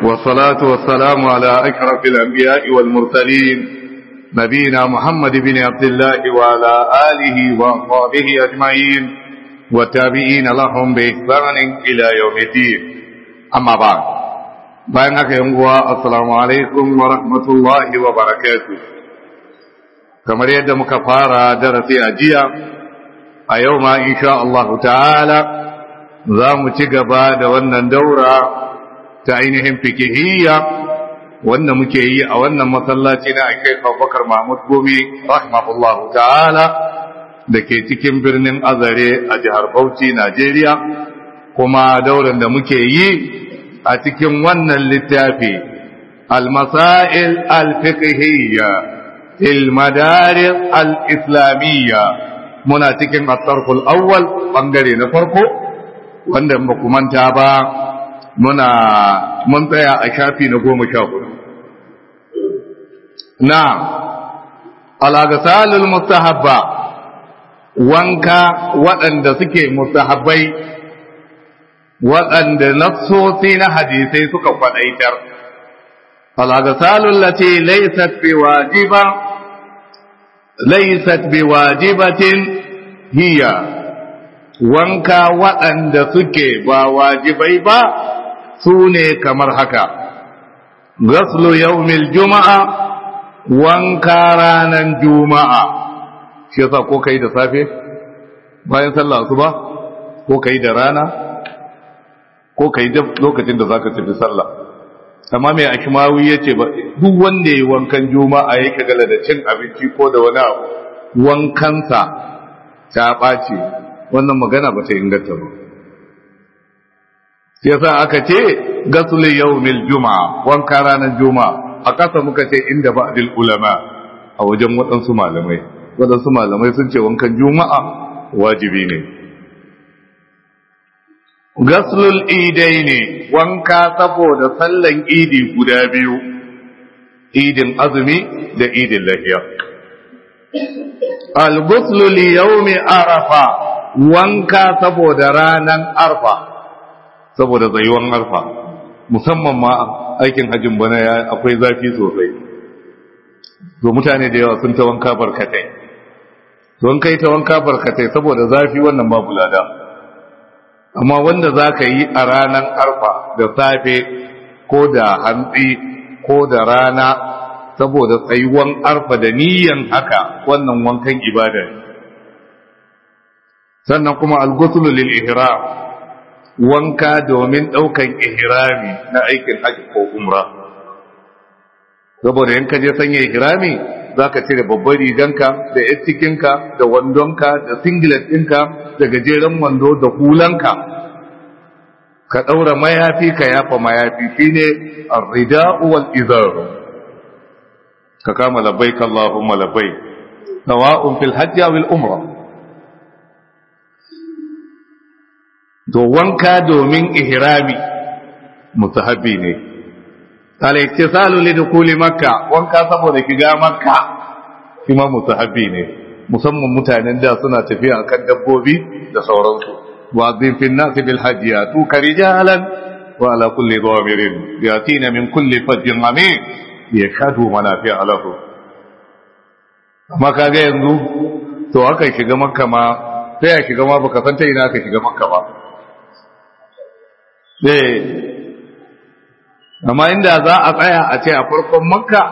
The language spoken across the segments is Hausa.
والصلاة والسلام على أشرف الأنبياء والمرسلين نبينا محمد بن عبد الله وعلى آله وأصحابه أجمعين والتابعين لهم بإحسان إلى يوم الدين أما بعد بينك يوم السلام عليكم ورحمة الله وبركاته كما يد مكفارة درسي أجيا أيوم إن شاء الله تعالى za mu ci gaba da wannan daura ta ainihin fikihiyya wanda muke yi a wannan masallaci na ake Abubakar Mahmud Gumi rahimahullahu ta'ala da ke cikin birnin Azare a jihar Bauchi Najeriya kuma dauran da muke yi a cikin wannan littafi al-masail al-fiqhiyya fil madaris al-islamiyya muna cikin at-tarful awwal bangare na farko wanda ba ku manta ba muna mun tsaya a shafi na goma sha hudu na alagasalul mustahabba wanka waɗanda suke mustahabbai waɗanda nassosi na hadisai suka kwaɗaitar alagasalul lati laysat biwajiba laysat biwajibatin hiya wanka waɗanda suke ba wajibai ba su ne kamar haka gaslu yaumil juma'a wanka ranar juma'a shi yasa ko kai da safe bayan sallah asuba ko kai da rana ko kai da lokacin da zaka tafi sallah amma mai akimawi yace ba duk wanda yayi wankan juma'a yake gala da cin abinci ko da wani abu wankansa ta ɓace wannan magana ba ta inganta ba yasa aka ce gasul yawmil juma'a wanka ranar juma'a a kasa muka ce inda ba'dil ulama a wajen waɗansu malamai waɗansu malamai sun ce wankan juma'a wajibi ne gaslul idai ne wanka saboda sallan idi guda biyu idin azumi da idin lahiya al-ghuslu li yawmi arafa wanka saboda ranan arfa saboda tsayuwan arfa musamman ma aikin hajjin bana ya akwai zafi sosai to mutane da yawa sun ta wanka barkatai don kai ta wanka barkatai saboda zafi wannan babu lada amma wanda za ka yi a ranan arfa da safe ko da hantsi ko da rana saboda tsayuwan arfa da niyan haka wannan wankan ibada ne sannan kuma al-ghusl lil ihram wanka domin daukan ihrami na aikin haji ko umra saboda in ka je sanya ihrami zaka cire babbar riganka da yattikinka da wandonka da singlet ɗinka da gajeren wando da hulanka ka daura mayafi ka yafa mayafi shine ar-rida'u wal izar ka kama labbaik allahumma labbaik sawa'un fil hajji aw al umra to wanka domin ihrami mustahabi ne al-iktisalu li dukuli makka wanka saboda shiga makka kuma mustahabi ne musamman mutanen da suna tafiya akan dabbobi da sauransu wa azim fi an-nas bil hajj yatu karijalan wa ala kulli dhamirin yatina min kulli fajjin amin yashhadu manafi'a lahu amma kaga yanzu to aka shiga makka ma sai ya shiga ma baka san ta ina aka shiga makka ba eh amma inda za a tsaya a ce a farkon makka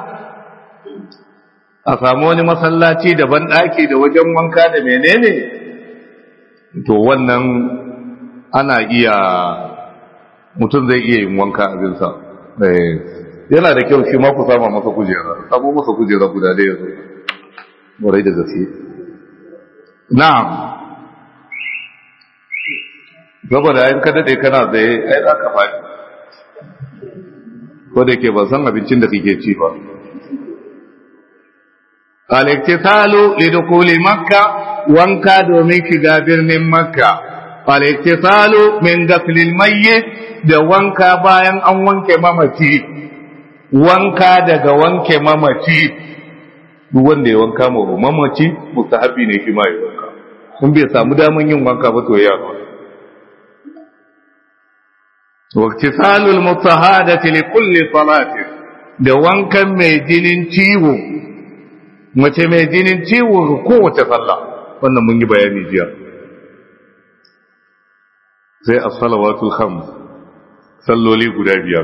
a samu wani masallaci da banɗaki da wajen wanka da menene to wannan ana iya mutum zai iya yin wanka abinsa yana da kyau shi ma ku sama masa kujera samu masa kujera guda da yanzu warai da gaske na'am saboda in ka dade kana tsaye ai za ka faɗi ko da ke ban san abincin da kake ci ba al-iktisalu lidukuli makka wanka domin shiga birnin makka al-iktisalu min ghaslil mayyit da wanka bayan an wanke mamaci wanka daga wanke mamaci duk wanda ya wanka ma mamaci mustahabi ne shi ma ya wanka in bai samu daman yin wanka ba to ya waktisalul mutahadati li kulli salatin da wankan mai jinin ciwo mace mai jinin ciwo ga kowace sallah wannan mun yi bayani jiya sai as-salawatul khams salloli guda biyar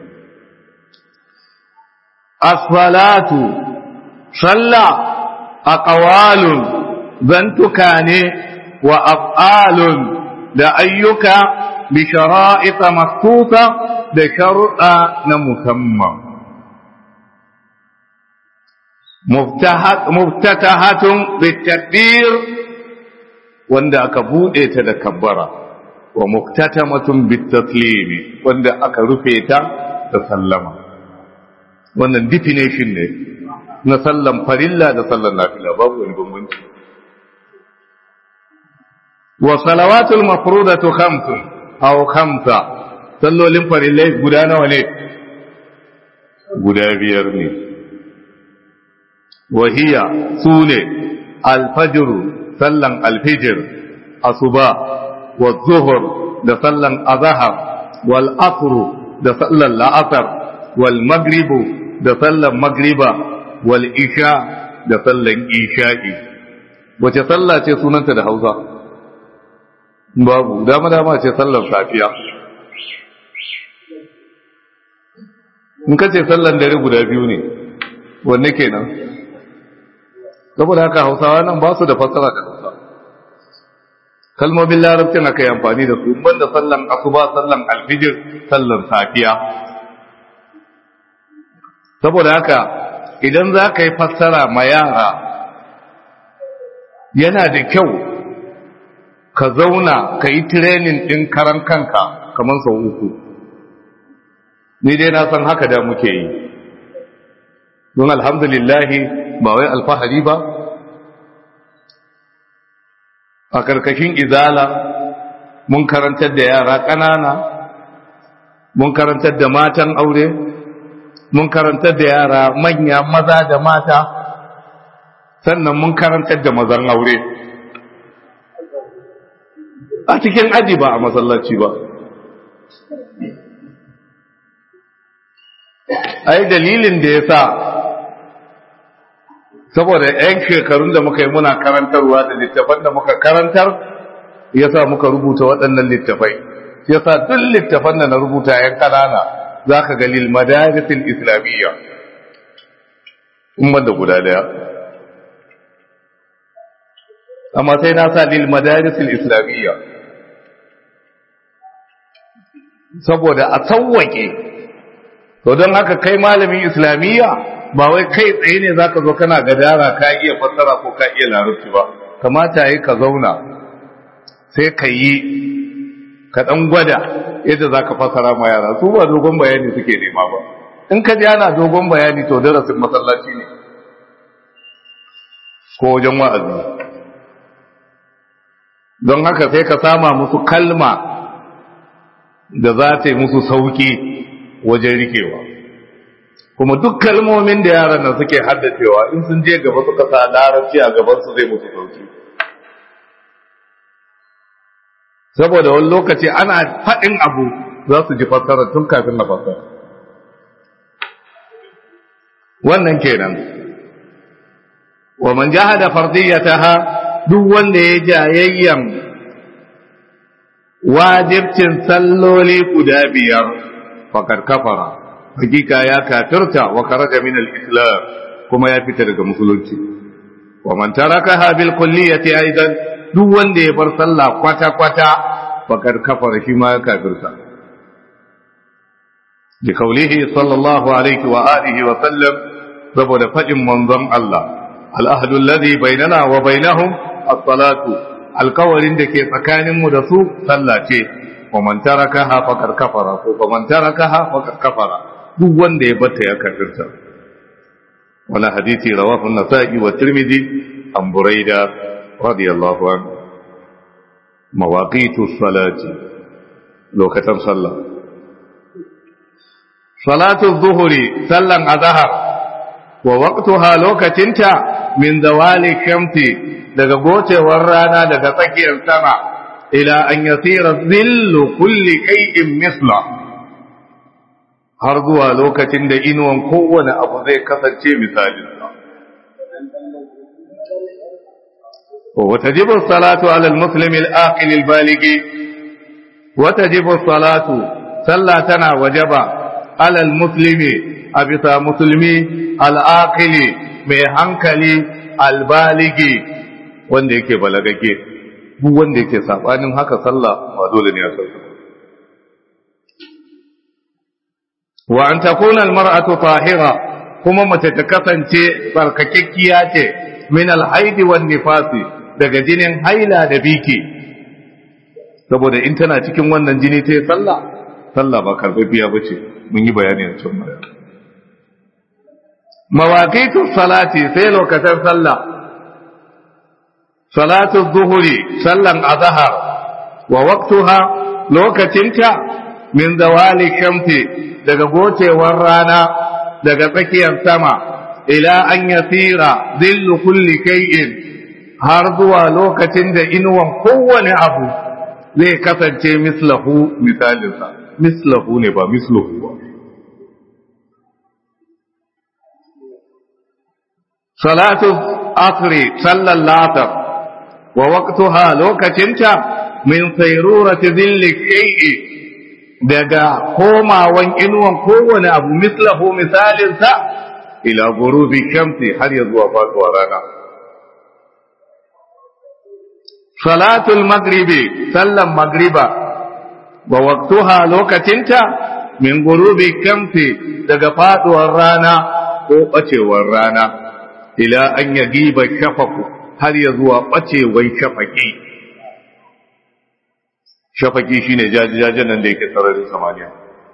as-salatu salla aqwalun zantuka ne wa af'alun da ayyuka bi shara'it maktusa da sharuɗa na musamman muftatahatun bitakbir wanda aka bude ta da kabbara wa muftatamatun bitaslimi wanda aka rufe ta da sallama wannan definition ne na sallan farilla da sallan nafila babu wani bambanci wa salawatul mafrudatu khamsun aw khamsa sallolin farillai guda nawa ne guda biyar ne وهي سونة الفجر سلن الفجر الصبا والظهر ده سلن الظهر والعصر ده سلن العصر والمغرب ده سلن مغربا والإشاء ده سلن إشاء wace sallah ce sunanta da hausa babu dama dama ce sallar safiya in ka ce sallan dare guda biyu ne wanne kenan saboda haka hausawa nan ba su da fassara da hausa kalmomin larabcin aka yi amfani da su banda sallan asuba sallan alfijir sallan safiya saboda haka idan za ka yi fassara ma yara yana da kyau ka zauna ka yi tirenin ɗin karan kanka kamar sau uku ni dai na san haka da muke yi don alhamdulillahi ba wai alfahari ba a karkashin izala mun karantar da yara ƙanana mun karantar da matan aure mun karantar da yara manya maza da mata sannan mun karantar da mazan aure a cikin aji ba a masallaci ba ai dalilin da ya sa saboda ‘yan shekarun da muka yi muna karantarwa da littafan da muka karantar ya sa muka rubuta waɗannan littafai ya sa duk littafan da na rubuta ‘yan ƙanana za ka ga lilmadarisin islamiyya in da guda daya amma sai na sa lilmadarisin islamiyya saboda a sauwake to don haka kai malamin islamiyya ba wai kai tsaye ne zaka zo kana gadara ka iya fassara ko ka iya larabci ba kamata yi ka zauna sai ka yi ka dan gwada yadda zaka fassara ma yara su ba dogon bayani suke nema ba in ka ji ana dogon bayani to darasin masallaci ne ko wajen wa'azi don haka sai ka sama musu kalma da za ta yi musu sauki wajen rikewa kuma duk kalmomin da yaran nan suke haddacewa in sun je gaba suka sa larabci a gaban su zai musu sauki saboda wani lokaci ana faɗin abu za su ji fassara tun kafin na fassara wannan kenan wa man jahada fardiyataha duk wanda ya jayayyan wajibcin salloli guda biyar fakar kafara hakika ya kafirta wa kharaja min al-islam kuma ya fita daga musulunci wa man tarakaha bil kulliyati aidan duk wanda ya bar sallah kwata kwata fakar kafara shi ma ya kafirta bi qawlihi sallallahu alaihi wa alihi wa sallam saboda fadin manzon Allah al-ahdu alladhi bainana wa bainahum as-salatu alkawarin da ke tsakaninmu da su sallah ce wa man tarakaha faqad kafara ko wa man tarakaha faqad kafara duk wanda ya bata ya kafirta wala hadisi rawahu an-nasa'i wa tirmidhi an buraida radiyallahu anhu mawaqitu salati lokacin sallah salatu dhuhri sallan azhar wa waqtuha lokacinta min zawali shamsi daga gocewar rana daga tsakiyar sama ila an yasira zillu kulli kai'in misla har zuwa lokacin da inuwan kowane abu zai kasance misalinsa وتجب الصلاة على المسلم الآقل البالغ وتجب الصلاة صلى تنا وجب على المسلم أبتا مسلمي الآقل mai hankali albaligi wanda yake balagage duk wanda yake sabanin haka sallah ba dole ne a sallah wa an takuna almar'atu tahira kuma mace ta kasance barkakekkiya ce min alhaidi wan nifasi daga jinin haila da biki saboda in tana cikin wannan jini ta yi sallah sallah ba karfafiya ba ce mun yi bayani a can baya mawaƙitu salati sai lokacin sallah salatu zuhuri sallan azhar wa waqtuha lokacinta min zawali shamsi daga gocewar rana daga tsakiyar sama ila an yasira zillu kulli kay'in har zuwa lokacin da inuwan kowane abu zai kasance mislahu misalinsa mislahu ne ba mislahu ba salatu asri sallan latar wa waqtuha lokacinta min sayrurati zilli shay'i daga komawan inuwan kowane abu mislahu misalinsa ila gurubi shamsi har ya zuwa faduwar rana salatul magribi sallan magriba wa waqtuha lokacinta min gurubi shamsi daga faduwar rana ko bacewar rana ila an yagiba shafaku har ya zuwa bacewar shafaki shafaki shine jajajen nan da yake sararin samaniya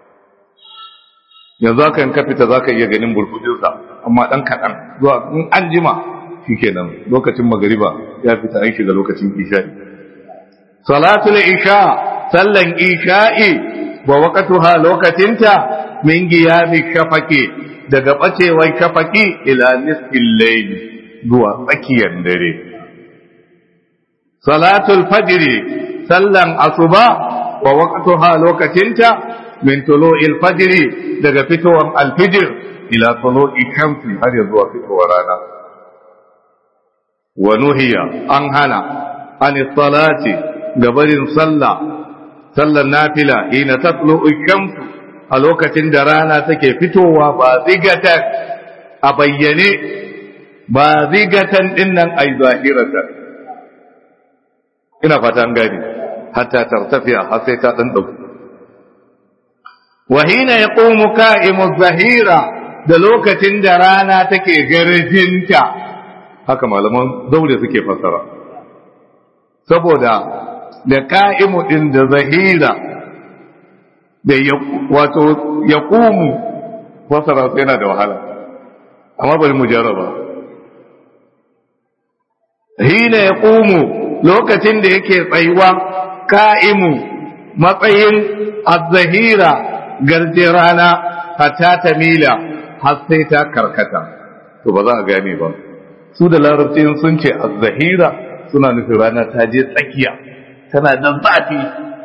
yanzu aka yin ka fita za ka iya ganin burbujinsa amma ɗan kaɗan zuwa in an jima shi kenan lokacin magariba ya fita an shiga lokacin isha'i salatul isha sallan isha'i wa waqtuha lokacinta min giyami shafaki daga bacewar shafaki ila nisfil layl zuwa tsakiyar dare salatul fajri sallan asuba wa waqtuha lokacinta min tulu'il fajri daga fitowar alfijir ila tulu'i shamsi har ya zuwa fitowar rana wa nuhiya an hana an salati gabarin sallah sallar nafila ina tatlu'u shamsu a lokacin da rana take fitowa ba zigatan a bayyane ba zigatan dinnan ai zahiratan ina fata an gani hatta tartafiya har sai ta dan dauki wahina ya ƙomu ka'imu zahira da lokacin da rana take garjinta haka malaman zaure suke fasara saboda da ka'imu ɗin da zahira da wato ya ƙomu fasara su yana da wahala amma bari mu jarraba hina ya ƙomu lokacin da yake tsayuwa ka'imu matsayin az-zahira garje rana hatta ta mila har sai ta karkata to ba za a gane ba su da larabci sun ce az-zahira suna nufin rana ta je tsakiya tana da zafi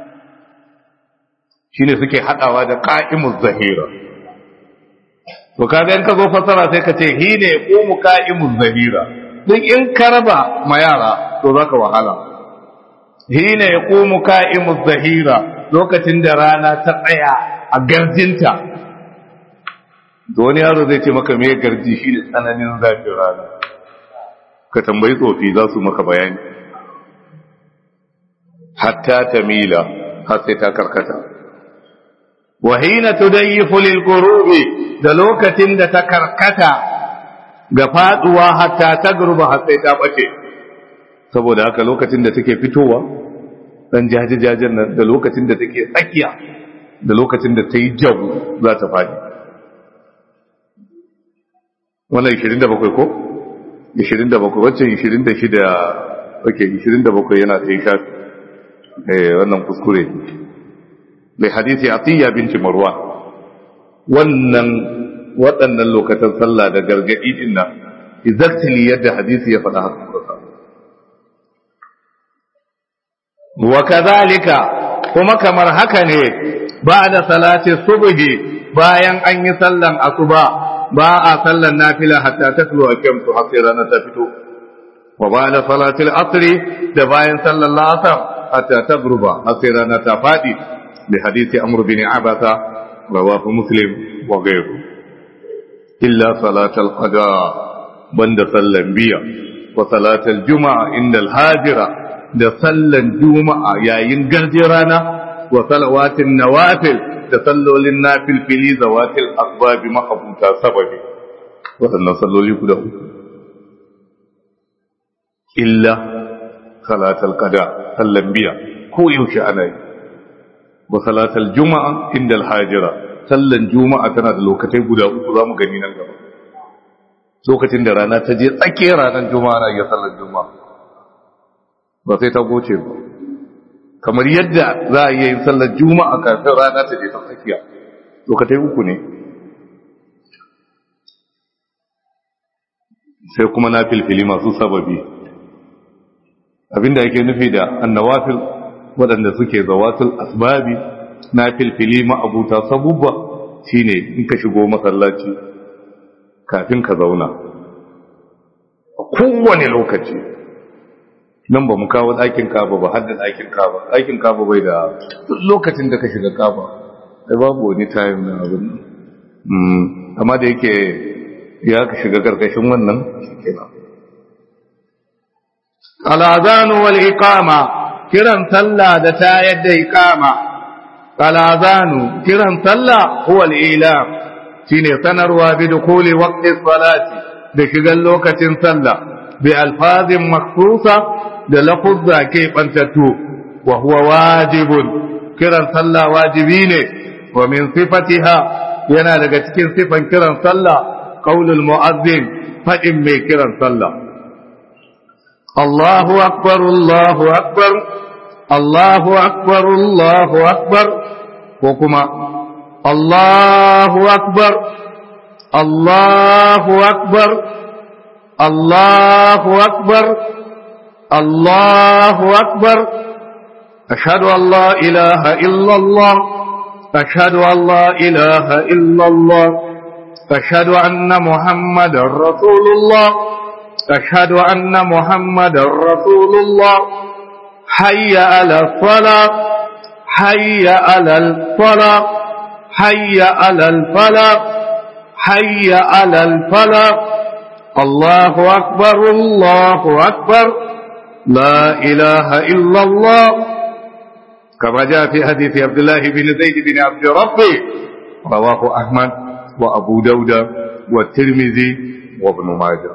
shine suke hadawa da qa'imuz zahira to kaga in ka zo fasara sai ka ce hine yaqumu qa'imuz zahira duk in ka raba ma yara to zaka wahala hine yaqumu qa'imuz zahira lokacin da rana ta tsaya a garjinta da wani yaro zai ce maka mai garji shi ne tsananin zafin rana ka tambayi tsofi za su maka bayani hatta ta mila har sai ta karkata wahina tudayyifu lil qurubi da lokacin da ta karkata ga faduwa hatta ta gurba har sai ta bace saboda haka lokacin da take fitowa dan jajajajen nan da lokacin da take tsakiya da lokacin da ta yi jabu za ta faɗi wannan 27 ko? 27 wacce 26 ok 27 yana ta yi shafi wannan kuskure mai hadisi a tiya binci marwa wannan waɗannan lokacin sallah da gargaɗi ɗin nan exactly yadda hadisi ya faɗa haka kusa wa kazalika kuma kamar haka ne ba da salati subhi bayan an yi sallan asuba ba a sallan nafila hatta tatlu akamtu har sai rana ta fito wa ba'da salatil asri da bayan sallan la'asar hatta tagruba har sai rana ta fadi bi hadisi amr bin abasa rawahu muslim wa ghayru illa salatal qada banda sallan biya wa salatal juma'a inda al-hajira da sallan juma'a yayin garje rana wa salawatin nawafil da sallolin nafilfili zawatil asbabi ma'abuta sababi waɗannan salloli guda uku illa salatal qada sallan biya ko yaushe ana yi wa salatal juma'a inda al-hajira sallan juma'a tana da lokacai guda uku zamu gani nan gaba lokacin da rana ta je tsakiyar ranar juma'a na iya sallan juma'a ba sai ta goce ba kamar yadda za a yi sallar juma'a kafin rana ta je ta tsakiya lokacai uku ne sai kuma na filfili masu sababi abinda yake nufi da annawafil waɗanda suke zawatul asbabi na filfili ma'abuta sabubba shine in ka shigo masallaci kafin ka zauna a kowane lokaci nan ba mu kawo ɗakin kaba ba hadda ɗakin kaba ɗakin kaba bai da lokacin da ka shiga kaba ai babu wani time na abin amma da yake ya ka shiga karkashin wannan kenan al'azanu wal iqama kiran sallah da tayar da iqama al'azanu kiran sallah huwa al-ilam shine sanarwa bi dukuli waqti salati da shigan lokacin sallah bi alfazin maksusa da lafuzza ke bantattu wa huwa wajibun kiran sallah wajibi ne wa min sifatiha yana daga cikin sifan kiran sallah qaulul muazzin fadin mai kiran sallah Allahu akbar Allahu akbar Allahu akbar Allahu akbar ko kuma Allahu akbar Allahu akbar Allahu akbar الله أكبر أشهد أن لا إله إلا الله أشهد أن لا إله إلا الله أشهد أن محمد رسول الله أشهد أن محمد رسول الله حي على الصلاة حي على الصلاة حي على الفلاح حي على الفلاح الله أكبر الله أكبر لا إله إلا الله كما جاء في حديث عبد الله بن زيد بن عبد ربي رواه أحمد وأبو داود والترمذي وابن ماجه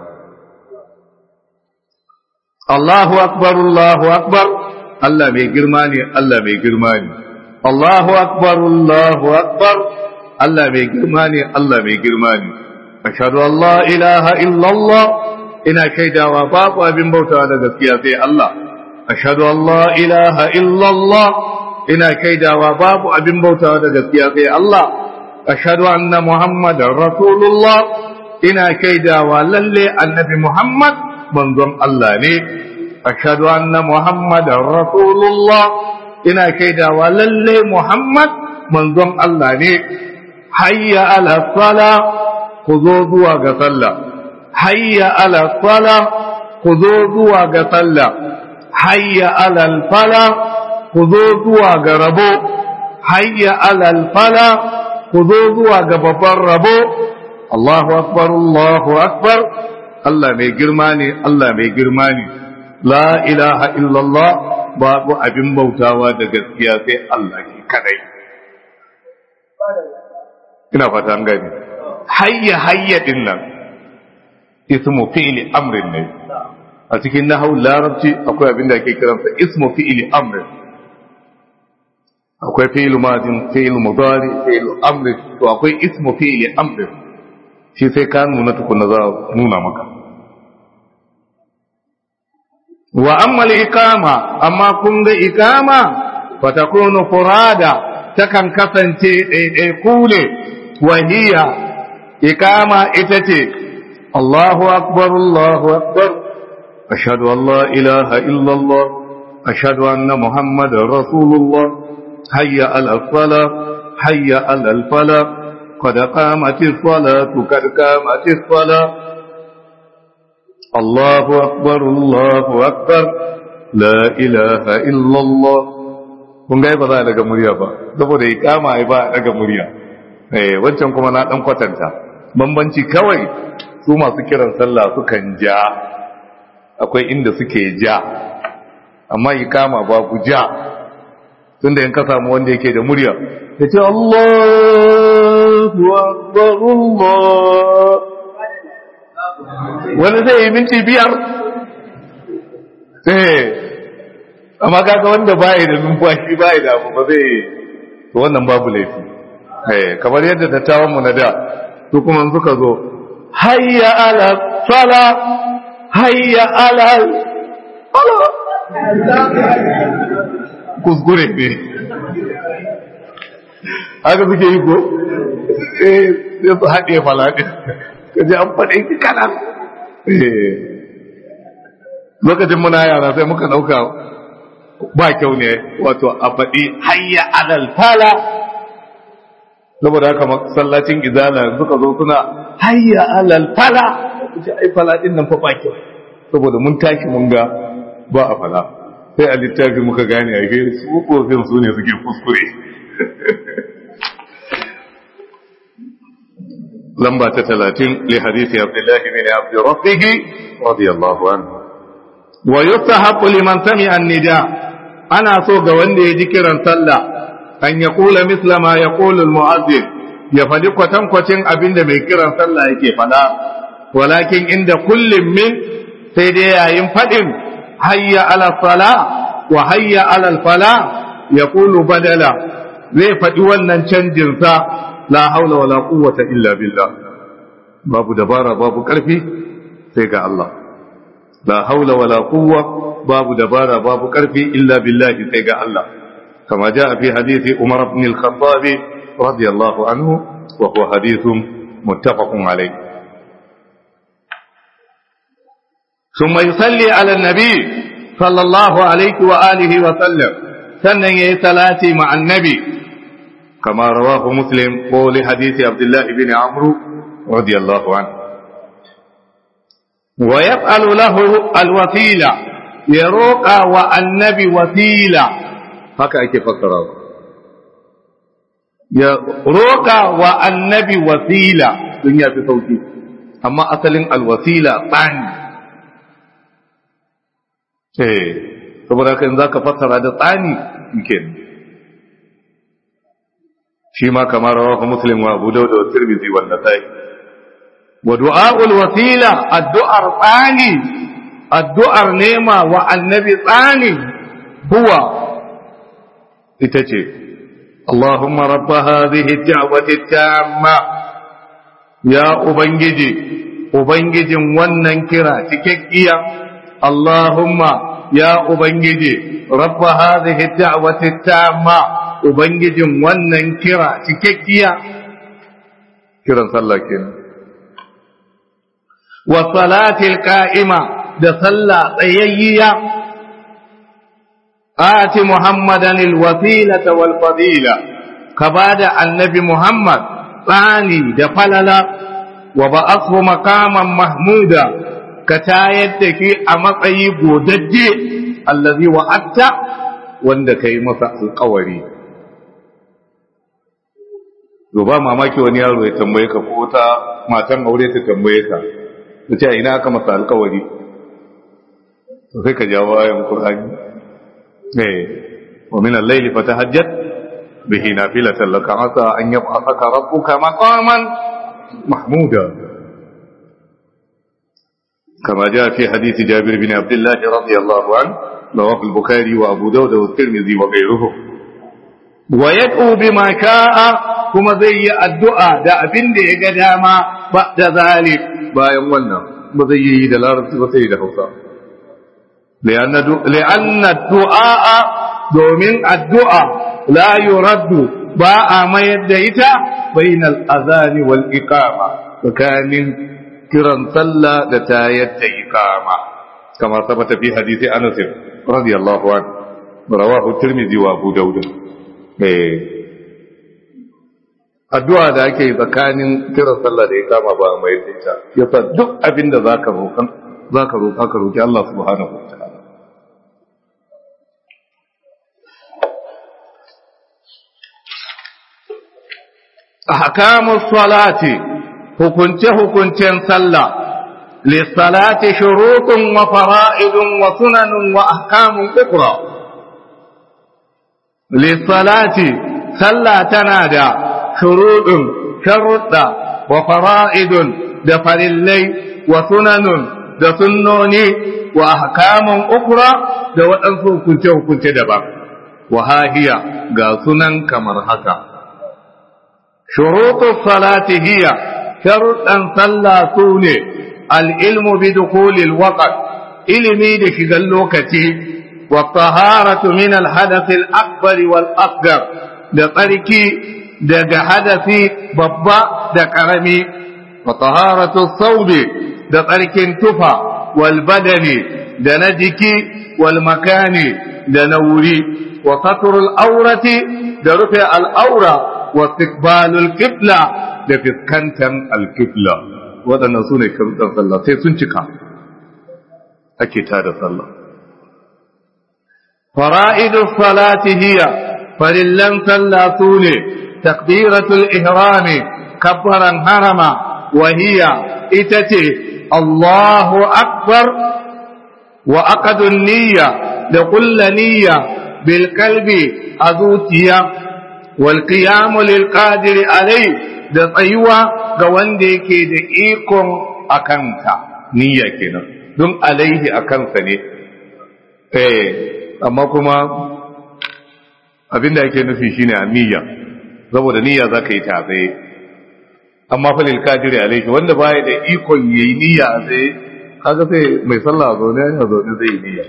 الله أكبر الله أكبر الله مي جرماني الله مي جرماني الله أكبر الله أكبر الله مي جرماني الله مي جرماني أشهد أن لا إله إلا الله ina shaidawa babu abin bautawa da gaskiya sai Allah ashhadu an la ilaha illa Allah ina shaidawa babu abin bautawa da gaskiya sai Allah ashhadu anna muhammadar rasulullah ina shaidawa lalle annabi muhammad manzon Allah ne ashhadu anna muhammadar rasulullah ina shaidawa lalle muhammad manzon Allah ne hayya ala sala ku zo zuwa ga sallah hayya ala sala ku zo zuwa ga sallah hayya ala fala ku zo zuwa ga rabo hayya ala fala ku zo zuwa ga babban rabo Allahu akbar Allahu akbar Allah mai girma ne Allah mai girma ne la ilaha illallah babu abin bautawa da gaskiya sai Allah shi kadai ina fata an gani hayya hayya din nan ismu fi'li amrin ne a cikin nahwu larabci akwai abin da ake kiransa ismu fi'li amrin akwai fi'lu madin fi'lu mudari fi'lu amrin to akwai ismu fi'li amrin shi sai ka nuna tukuna za nuna maka wa amma al-iqama amma kun ga iqama fa takunu furada takan kasance ɗaiɗaiku ne wahiya iqama ita ce الله أكبر الله أكبر أشهد أن لا إله إلا الله أشهد أن محمد رسول الله حي على الصلاة حي على الفلاح قد قامت الصلاة قد قامت الصلاة الله أكبر الله أكبر لا إله إلا الله kun ga ba za a daga murya ba saboda ya kama ya ba a daga murya eh wancan kuma na dan kwatanta bambanci kawai su masu kiran sallah sukan ja akwai inda suke ja amma ya kama babu ja tunda in ka samu wanda yake da murya ya ce Allahu akbar Allah wani zai yi minti biyar eh amma kaga wanda baya da numfashi baya da abu ba zai to wannan babu laifi eh kamar yadda dattawan mu na da su kuma suka zo hayya ala sala hayya ala sala kuskure ne haka suke yi ko eh sai su haɗe falaɗin kaji an faɗe ki kanan lokacin muna yara sai muka ɗauka ba kyau ne wato a faɗi hayya alal fala saboda haka masallacin izala suka zo suna hayya alal fala ce ai fala din nan fa ba kyau saboda mun tashi mun ga ba a fala sai a littafi muka gane a gairi su kofin su ne suke kuskure lamba ta talatin li hadisi abdullahi bin abdi rabbihi radiyallahu anhu wa yustahabu liman sami'a an-nida ana so ga wanda ya ji kiran sallah an ya kula misla ma ya kula mu'azzin ya faɗi kwatankwacin abin da mai kiran sallah yake faɗa walakin inda kullum min sai dai yayin faɗin hayya ala sala wa hayya ala fala ya kulu badala zai faɗi wannan canjin sa la haula wala quwwata illa billah babu dabara babu ƙarfi sai ga Allah la haula wala quwwa babu dabara babu ƙarfi illa billahi sai ga Allah kama ja fi hadisi Umar ibn al-Khattab radiyallahu anhu wa huwa hadithun muttafaqun alayh ثم يصلي على النبي صلى الله عليه وآله وسلم sannan yayi salati ma annabi kama rawahu muslim ko li hadisi abdullah ibn amr radiyallahu anhu wa yaf'alu lahu alwasila ya roƙa wa annabi wasila haka ake fassara ya roƙa wa annabi wasila sun yafi sauki amma asalin alwasila tsani eh saboda haka in zaka fassara da tsani yake shi ma kamar rawahu muslim wa abu dawud wa tirmidhi wa nasai wa du'aul wasila addu'ar tsani addu'ar nema wa annabi tsani huwa ita ce Allahumma rabba hadhihi da'wati tamma ya ubangiji ubangijin wannan kira cikakkiya Allahumma ya ubangiji rabba hadhihi da'wati tamma ubangijin wannan kira cikakkiya kiran sallah kenan wa salatil qa'ima da sallah tsayayyiya ati muhammadan alwasilata wal fadila ka bada annabi muhammad tsani da falala wa ba'athu maqaman mahmuda ka tayar da ki a matsayi godajje allazi wa'atta wanda kai masa alƙawari ba mamaki wani yaro ya tambaye ka ko ta matan aure ta tambaye ka ta ce ina aka masa alƙawari to sai ka jawo ayan Qur'ani eh wa min al-layli fatahajjat bihi nafilatan laka asa an yab'athaka rabbuka maqaman mahmuda كما جاء في حديث جابر بن عبد الله رضي الله عنه رواه البخاري وابو داود والترمذي وغيرهم ويدعو بما شاء كما زي الدعاء دا ابن da ya ga dama ba da zalik bayan wannan ba zai yi da larabci ba sai da Hausa لأن الدعاء domin addu'a la yuraddu ba a mayar da ita bainal azani wal iqama tsakanin kiran sallah da tayar da iqama kama sabata fi hadisi Anas radiyallahu anhu rawahu Tirmidhi wa Abu Dawud eh addu'a da ake yi tsakanin kiran sallah da ya kama ba mai ita yasa duk abin da zaka roƙa zaka roƙa ka roƙi Allah subhanahu wa ta'ala ahkamus salati hukunce hukuncen sallah lissalati shurutun wa fara'idun wa sunanun wa ahkamun ukra lissalati sallah tana da shurudun sharuɗa wa fara'idun da farillai wa sunanun da sunnoni wa ahkamun ukra da waɗansu hukunce-hukunce daban wa hahiya ga sunan kamar haka shuruɗu salati hiya sharuɗan sallah su ne al'ilmu bi dukulil waqt ilimi da shigan lokaci wa taharatu min al-hadath al-akbar wal asghar da tsarki daga hadasi babba da karami wa taharatu thawbi da tsarkin tufa wal badani da na jiki wal makani da na wuri wa satrul aurati da rufe al'aura wa istiqbalul qibla da fiskantan al-qibla waɗannan su ne sharuɗan sallah sai sun cika ake tada sallah fara'idus salati hiya farillan sallah su ne takbiratul ihrami kabbaran harama wa hiya ita ce Allahu akbar wa aqadun niyya da kulla niyya bil qalbi a zuciya wal qiyamu lil qadiri alai da tsayuwa ga wanda yake da ikon akanta niyya kenan don alaihi akansa ne eh amma kuma abinda yake nufi shine a niyya saboda niyya zaka yi ta tsaye amma fa lil qadiri alaihi wanda baya da ikon yayi niyya a tsaye kaga sai mai sallah a zaune ya zaune zai yi niyya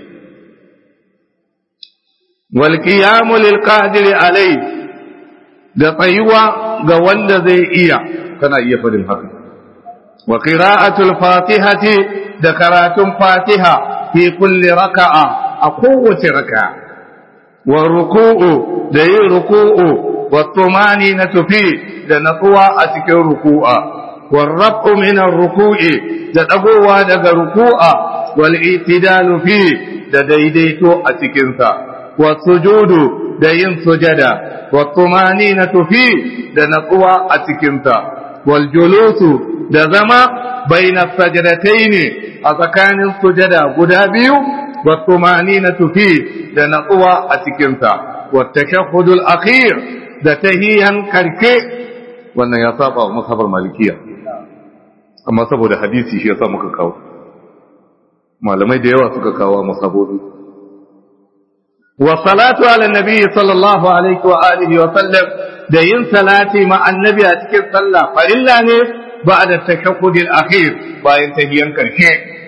wal qiyamu lil qadiri alaihi da tsayuwa ga wanda zai iya kana iya fadin haka wa qira'atul fatihati da karatun fatiha fi kulli raka'a a kowace raka'a wa ruku'u da yin ruku'u wa tumani na tufi da natsuwa a cikin ruku'a wa rabu min ruku'i da dagowa daga ruku'a wal itidalu fi da daidaito a cikin sa wa sujudu da yin sujada والطمانينة فيه da natsuwa a cikinsa waljulusu da zama baina sajadatai ne a tsakanin sujada guda biyu wattumaninatu fi da natsuwa a cikinsa wattashahhudul akhir da tahiyan karke wannan ya saba wa masabar malikiya amma saboda hadisi shi yasa muka kawo malamai da yawa suka kawo masabobi والصلاة على النبي صلى الله عليه وآله وسلم da yin salati ma annabi a cikin sallah farilla ne ba da tashahhud al-akhir bayan tahiyan karshe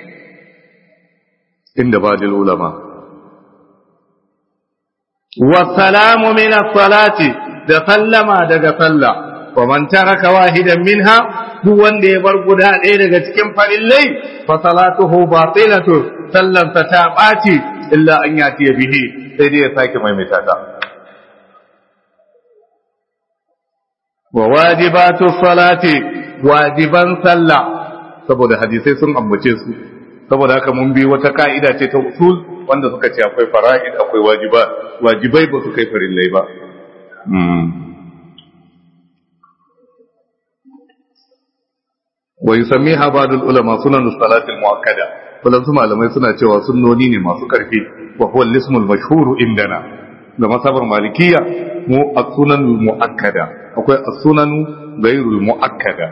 inda ba da ulama wa salamu min as-salati da sallama daga sallah wa man taraka wahidan minha duk wanda ya bar guda ɗaya daga cikin farillai fa salatuhu batilatu sallansa ta ɓaci illa an yati bihi sai dai ya sake maimaita ta wa wajibatu salati wajiban sallah saboda hadisai sun ambace su saboda haka mun bi wata ka'ida ce ta usul wanda suka ce akwai fara'id akwai wajiba wajibai ba su kai farillai ba wa yusammiha ba'dul ulama sunan salati al-muakkada wadansu malamai suna cewa sunnoni ne masu karfi wa huwa al-ismul mashhur indana da masabar malikiya mu as-sunan muakkada akwai as-sunan ghayrul muakkada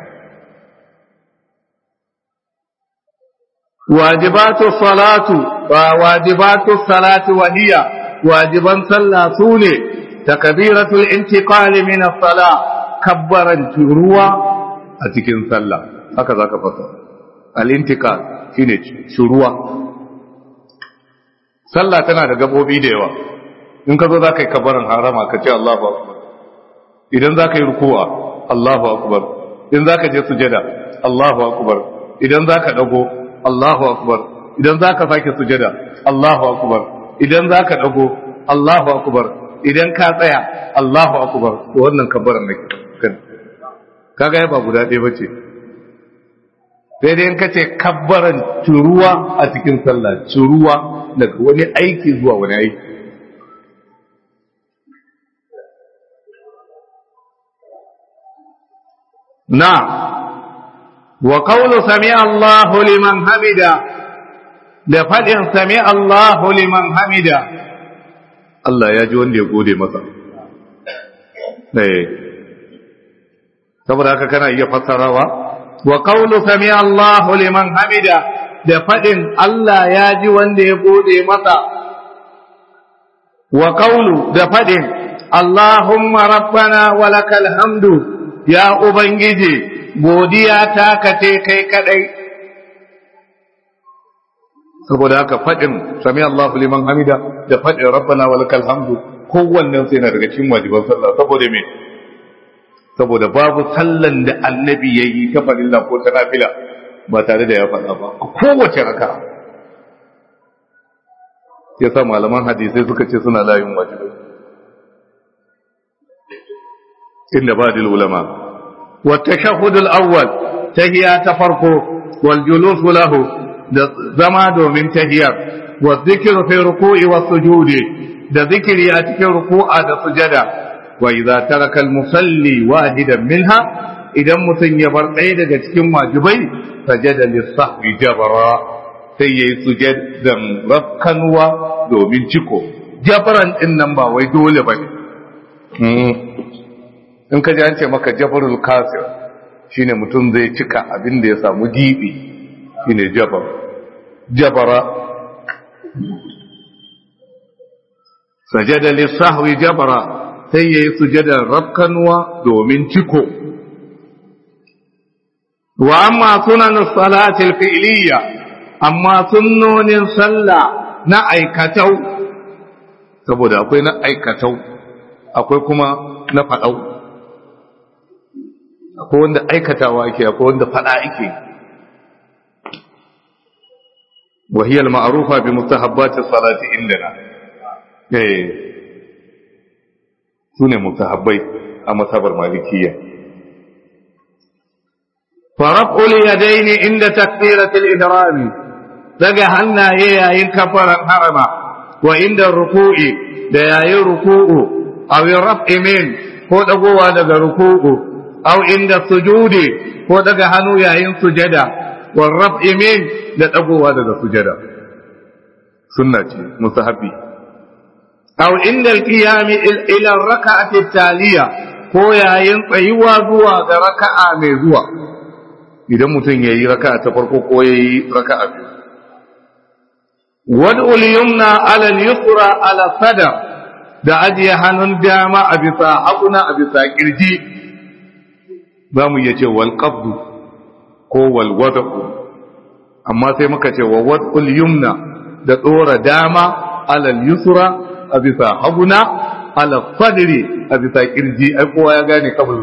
wajibatu salatu wa wajibatu salati wa hiya wajiban sallah sune takbiratul intiqali min as-salah kabbaran ruwa a cikin sallah haka zaka fasa al-intiqal shine shuruwa sallah tana da gabobi da yawa in ka zo za ka yi kabarin harama ka ce Allahu akbar idan za ka yi rukuwa Allahu akbar in za ka je sujada Allahu akbar idan za ka dago Allahu akbar idan za ka sake sujada Allahu akbar idan za ka dago Allahu akbar idan ka tsaya Allahu akbar to wannan kabarin nake kan kaga ba guda ɗaya bace sai dai in kace kabbaran turuwa a cikin sallah turuwa daga wani aiki zuwa wani aiki na wa qawlu sami Allahu liman hamida da fadin sami Allahu liman hamida Allah ya ji wanda ya gode masa eh saboda haka kana iya fassarawa wa qawlu sami Allahu liman hamida da fadin Allah ya ji wanda ya gode masa wa qawlu da fadin Allahumma rabbana wa lakal hamdu ya ubangiji godiya ta kace kai kadai saboda haka fadin sami Allahu liman hamida da fadin rabbana wa lakal hamdu kowannen sai na daga cikin wajiban sallah saboda me saboda babu sallan da annabi ya yi ta farilla ko ta nafila ba tare da ya faɗa ba a kowace raka ya sa malaman hadisai suka ce suna layin wajibai inda ba dil ulama wa tashahhud al-awwal tahiya ta farko wal julus lahu da zama domin tahiyar wa dhikru fi ruku'i wa sujudi da zikiri a cikin ruku'a da sujada wa idza taraka al-musalli wahidan minha idan mutum ya bar ɗaya daga cikin wajibai sajada lis-sahwi jabara sai yayi sujadan rakkanwa domin ciko jabaran din nan ba wai dole bane in ka ji an ce maka jabarul kasir shine mutum zai cika abin da ya samu gibi shine jabar jabara sajada lis-sahwi jabara sai ya yi sujadar rafkanuwa domin ciko. Wa amma sunan salatil fi'liya amma sunnonin sallah na aikatau, saboda akwai na aikatau, akwai kuma na faɗau. Akwai wanda aikatawa ake, akwai wanda faɗa ake. وهي المعروفة بمستحبات الصلاة عندنا. Eh. su ne mutahabbai a masabar malikiya faraf'ul yadaini inda takbiratul ihrami daga hannaye yayin kafaran harama wa inda ruku'i da yayin ruku'u aw raf'i min ko dagowa daga ruku'u aw inda sujudi ko daga hannu yayin sujada wa raf'i min da dagowa daga sujada sunna ce musahabi أو عند القيام إلى الركعة التالية ko yayin tsayuwa zuwa ga raka'a mai zuwa idan mutum ya yi raka'a ta farko ko ya yi raka'a biyu wad'ul yumna ala al-yusra ala sada da ajiye hannun dama a bisa hakuna a bisa kirji za mu iya ce wal qabdu ko wal wad'u amma sai muka ce wa wad'ul yumna da tsora dama ala al-yusra a bisa haguna ala fadri a bisa kirji ai kowa ya gane kabul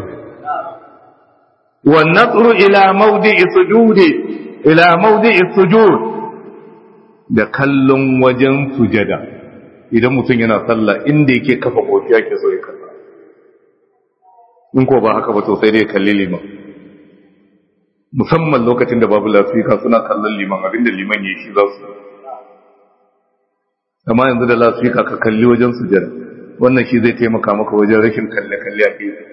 wa nasru ila mawdi'i sujudi ila mawdi'i sujud da kallon wajen sujada idan mutum yana sallah inda yake kafa kofi yake so ya kalla in ko ba haka ba to sai dai kalli liman musamman lokacin da babu lafika suna kallon liman abinda liman ya shi za su amma yanzu da lafika ka kalli wajen sujada wannan shi zai taimaka maka wajen rashin kalle-kalle a gefe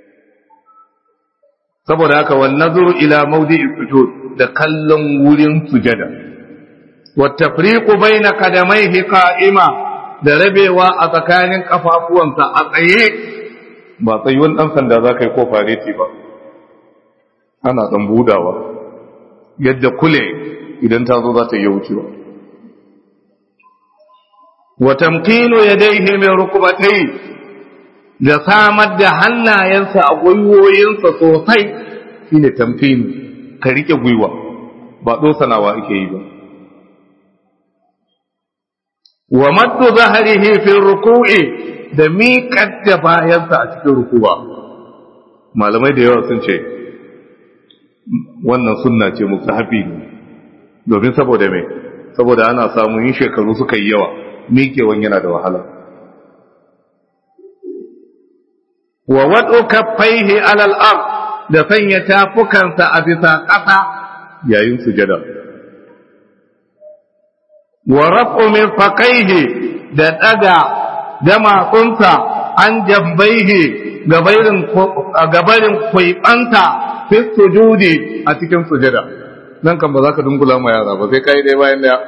saboda haka wan nazuru ila mawdi'i sujud da kallon wurin sujada wa tafriqu baina qadamayhi qa'ima da rabewa a tsakanin kafafuwansa a tsaye ba tsayuwan dan sanda zaka yi ko fareti ba ana dan budawa yadda kule idan ta zo za ta yi wucewa wa tamkinu yadayhi min rukbatayhi da samar da hannayensa a gwiwoyinsa sosai shine tamkinu ka rike gwiwa ba dosanawa ake yi ba wa maddu zahrihi fi ruku'i da miƙar da bayansa a cikin rukuwa malamai da yawa sun ce wannan sunna ce musahabi ne domin saboda me saboda ana samun yin shekaru suka yi yawa miƙewan yana da wahala wa waɗo kaffaihi alal ard da sanya tafukansa a bisa ƙasa yayin sujada wa raf'u mirfaqaihi da daga damatsunsa an jambaihi gabarin kwaibanta fi sujudi a cikin sujada nan kan ba za ka dungula ma yara ba sai kai dai bayan daya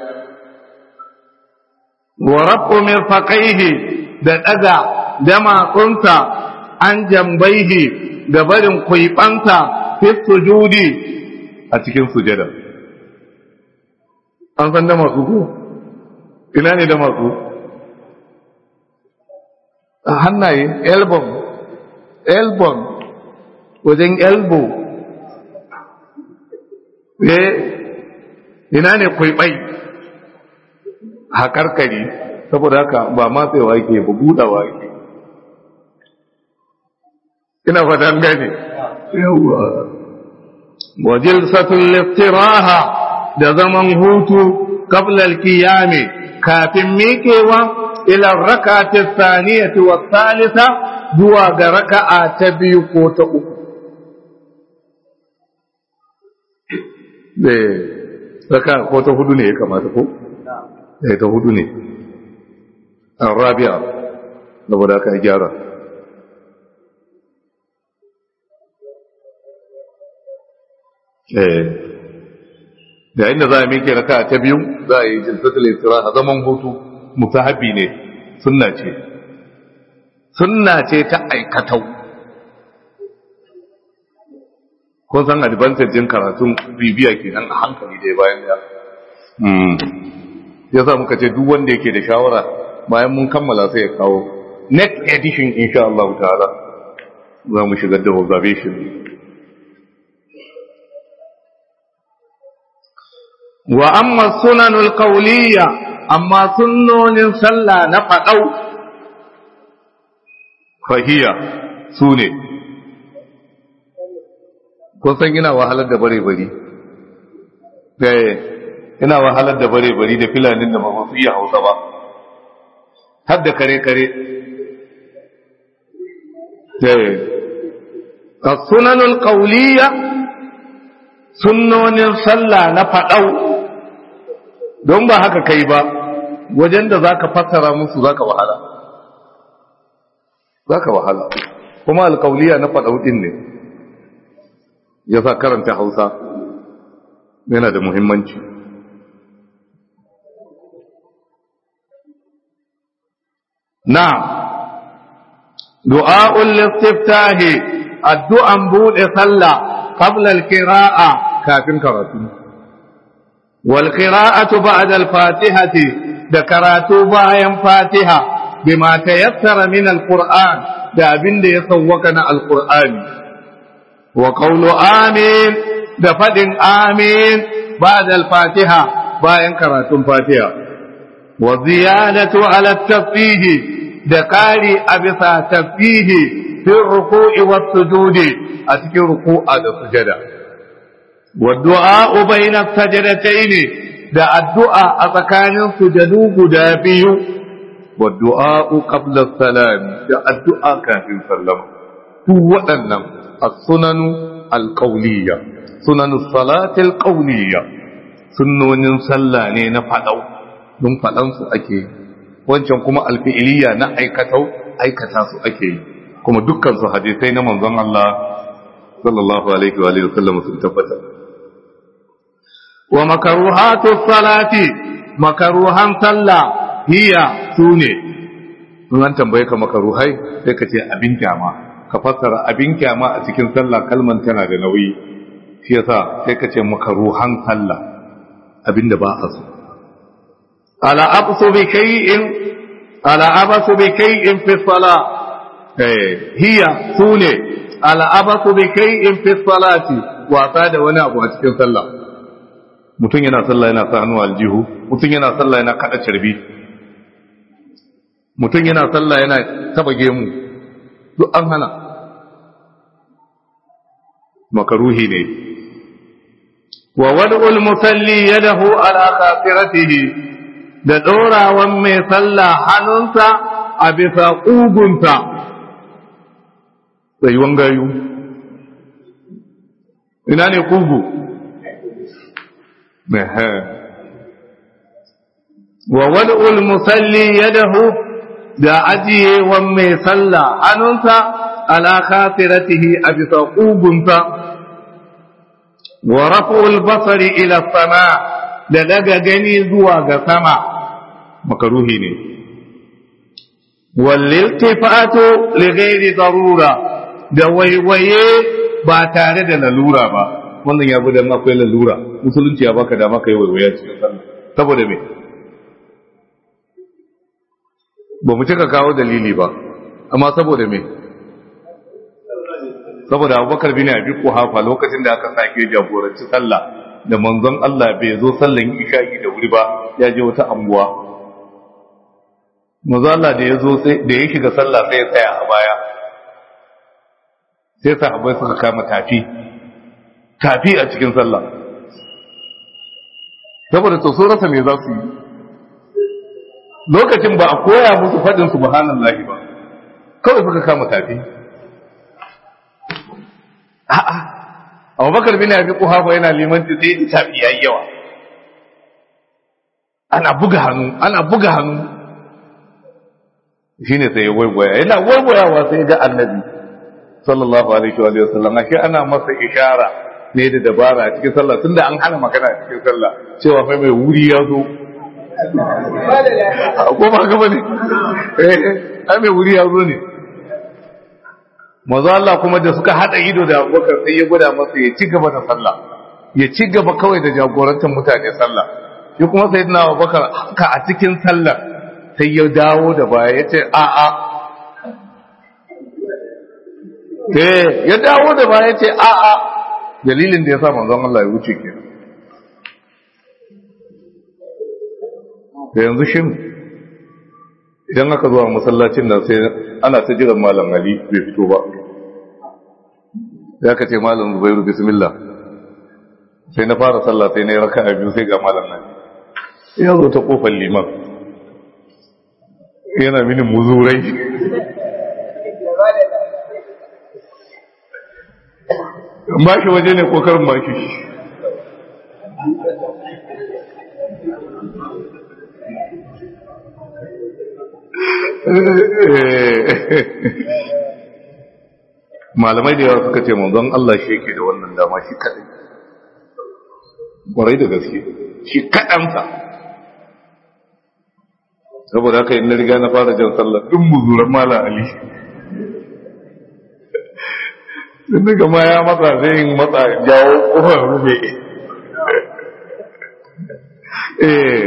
wa rafu mirfaqaihi da daga damatsunsa an jambaihi gabarin kwaibanta fi sujudi a cikin sujada an san damatsu ko ina ne damatsu hannaye elbow elbow wajen elbow eh ina ne kwaibai haƙarƙari saboda haka ba matsewa yake ba budawa yake ina fatan gane yawa wajil satul liftiraha da zaman hutu qabla al-qiyam kafin miƙewa ila rak'ati thaniyati wa thalitha zuwa ga raka'a ta biyu ko ta uku eh raka ko ta hudu ne ya kamata ko eh ta hudu ne arabi'a saboda aka gyara eh da inda za a miƙe raka ta biyu za a yi jinsatul istiraha zaman hutu musahabi ne sunna ce sunna ce ta aikatau kun san advantage din karatun bibiya kenan a hankali dai bayan ya ya sa muka ce duk wanda yake da shawara bayan mun kammala sai ya kawo next edition insha Allah ta'ala za mu shigar da observation wa amma sunanul qawliya amma sunnonin sallah na fadau fahiya sune kun san ina wahalar da bare bari eh ina wahalar da bare bari da filanin da ba su iya Hausa ba har da kare kare eh as-sunanul qawliya sunnonin sallah na fadau don ba haka kai ba wajen da za ka fassara musu za ka wahala za ka wahala kuma alkauliya na faɗauɗin ne ya sa karanta hausa yana da muhimmanci na du'a'ul listiftahi addu'an buɗe sallah qabla al-qira'a kafin karatu والقراءة بعد الفاتحة ذكرات بايا فاتحة بما تيسر من القرآن دابن دي يسوكنا القرآن وقول آمين دفد آمين بعد الفاتحة بايا كرات فاتحة وزيادة على التفيه دقالي أبثى تفيه في الركوع والسجود أتكي ركوع السجدة والدعاء بين السجدتين da addu'a a tsakanin sujadu guda biyu, wa du'a'u qabla salam da addu'a kafin sallama. Duk waɗannan a sunanu alƙauliya, sunanu salatil ƙauliya, sunnonin sallah ne na faɗau, don faɗansu ake yi, wancan kuma alfi'iliya na aikatau, aikata su ake yi, kuma dukkan su hadisai na manzon Allah sallallahu alaihi wa sallam sun tabbatar. wa makaruhatu salati makaruhan sallah hiya sune in an tambaye ka makaruhai sai ka ce abin kyama ka fassara abin kyama a cikin sallah kalman tana da nauyi shi yasa sai ka ce makaruhan sallah abinda ba a so ala absu bi kay'in ala absu bi kay'in fi salah eh hiya sune ala absu bi kay'in fi salati wasa da wani abu a cikin sallah mutum yana sallah yana sa hannu aljihu mutum yana sallah yana kada carbi mutum yana sallah yana taba gemu duk an hana makaruhi ne wa wad'ul musalli yadahu ala khafiratihi da dorawan mai sallah hannunsa a bisa kugunta tsayuwan gayu ina ne kugu wa wad'ul musalli yadahu da ajiye wa mai sallah hannunsa ala khasiratihi a bisa kugunsa wa raf'ul basari ila sama da daga gani zuwa ga sama makaruhi ne wal iltifatu li ghairi darura da waiwaye ba tare da lalura ba wannan ya bi dan akwai lalura musulunci ya baka dama kai waiwaye cikin sallah saboda me ba mu cika kawo dalili ba amma saboda me saboda abubakar bin abi kuhafa lokacin da aka sake jagoranci sallah da manzon Allah bai zo sallan isha'i da wuri ba ya je wata anguwa manzon Allah da ya zo sai da ya shiga sallah sai ya tsaya a baya sai sahabbai suka kama tafi tafi a cikin sallah saboda to so rasa me za su yi lokacin ba a koya musu faɗin subhanallahi ba kawai suka kama tafi a'a abubakar bin abi kuhafa yana limanci sai tafi yayi yawa ana buga hannu ana buga hannu shine sai ya waiwaya yana waiwayawa sai ga annabi sallallahu alaihi wa sallam ashe ana masa ishara ne da dabara a cikin sallah tunda an hana magana a cikin sallah cewa fa mai wuri ya zo ko ba ga bane eh ai mai wuri ya zo ne manzo Allah kuma da suka hada ido da Abubakar sai ya gwada masa ya ci gaba da sallah ya ci gaba kawai da jagorantar mutane sallah shi kuma sayyidina Abubakar haka a cikin sallah sai ya dawo da baya ya ce a a eh ya dawo da baya ya ce a a dalilin da ya sa manzon Allah ya wuce kenan da yanzu shin idan aka zuwa masallacin nan sai ana ta jiran malam Ali bai fito ba ya ka ce malam Zubairu bismillah sai na fara sallah sai na yi raka a biyu sai ga malam nan ya zo ta kofar liman yana mini muzurai ba shi waje ne kokarin ba shi malamai da yawa suka ce manzon Allah shi yake da wannan dama shi kadai kwarai da gaske shi kadansa saboda haka in na riga na fara jan sallah duk muzuran mala ali sun daga ma ya matsa zai yin matsa jawo kofar rufe eh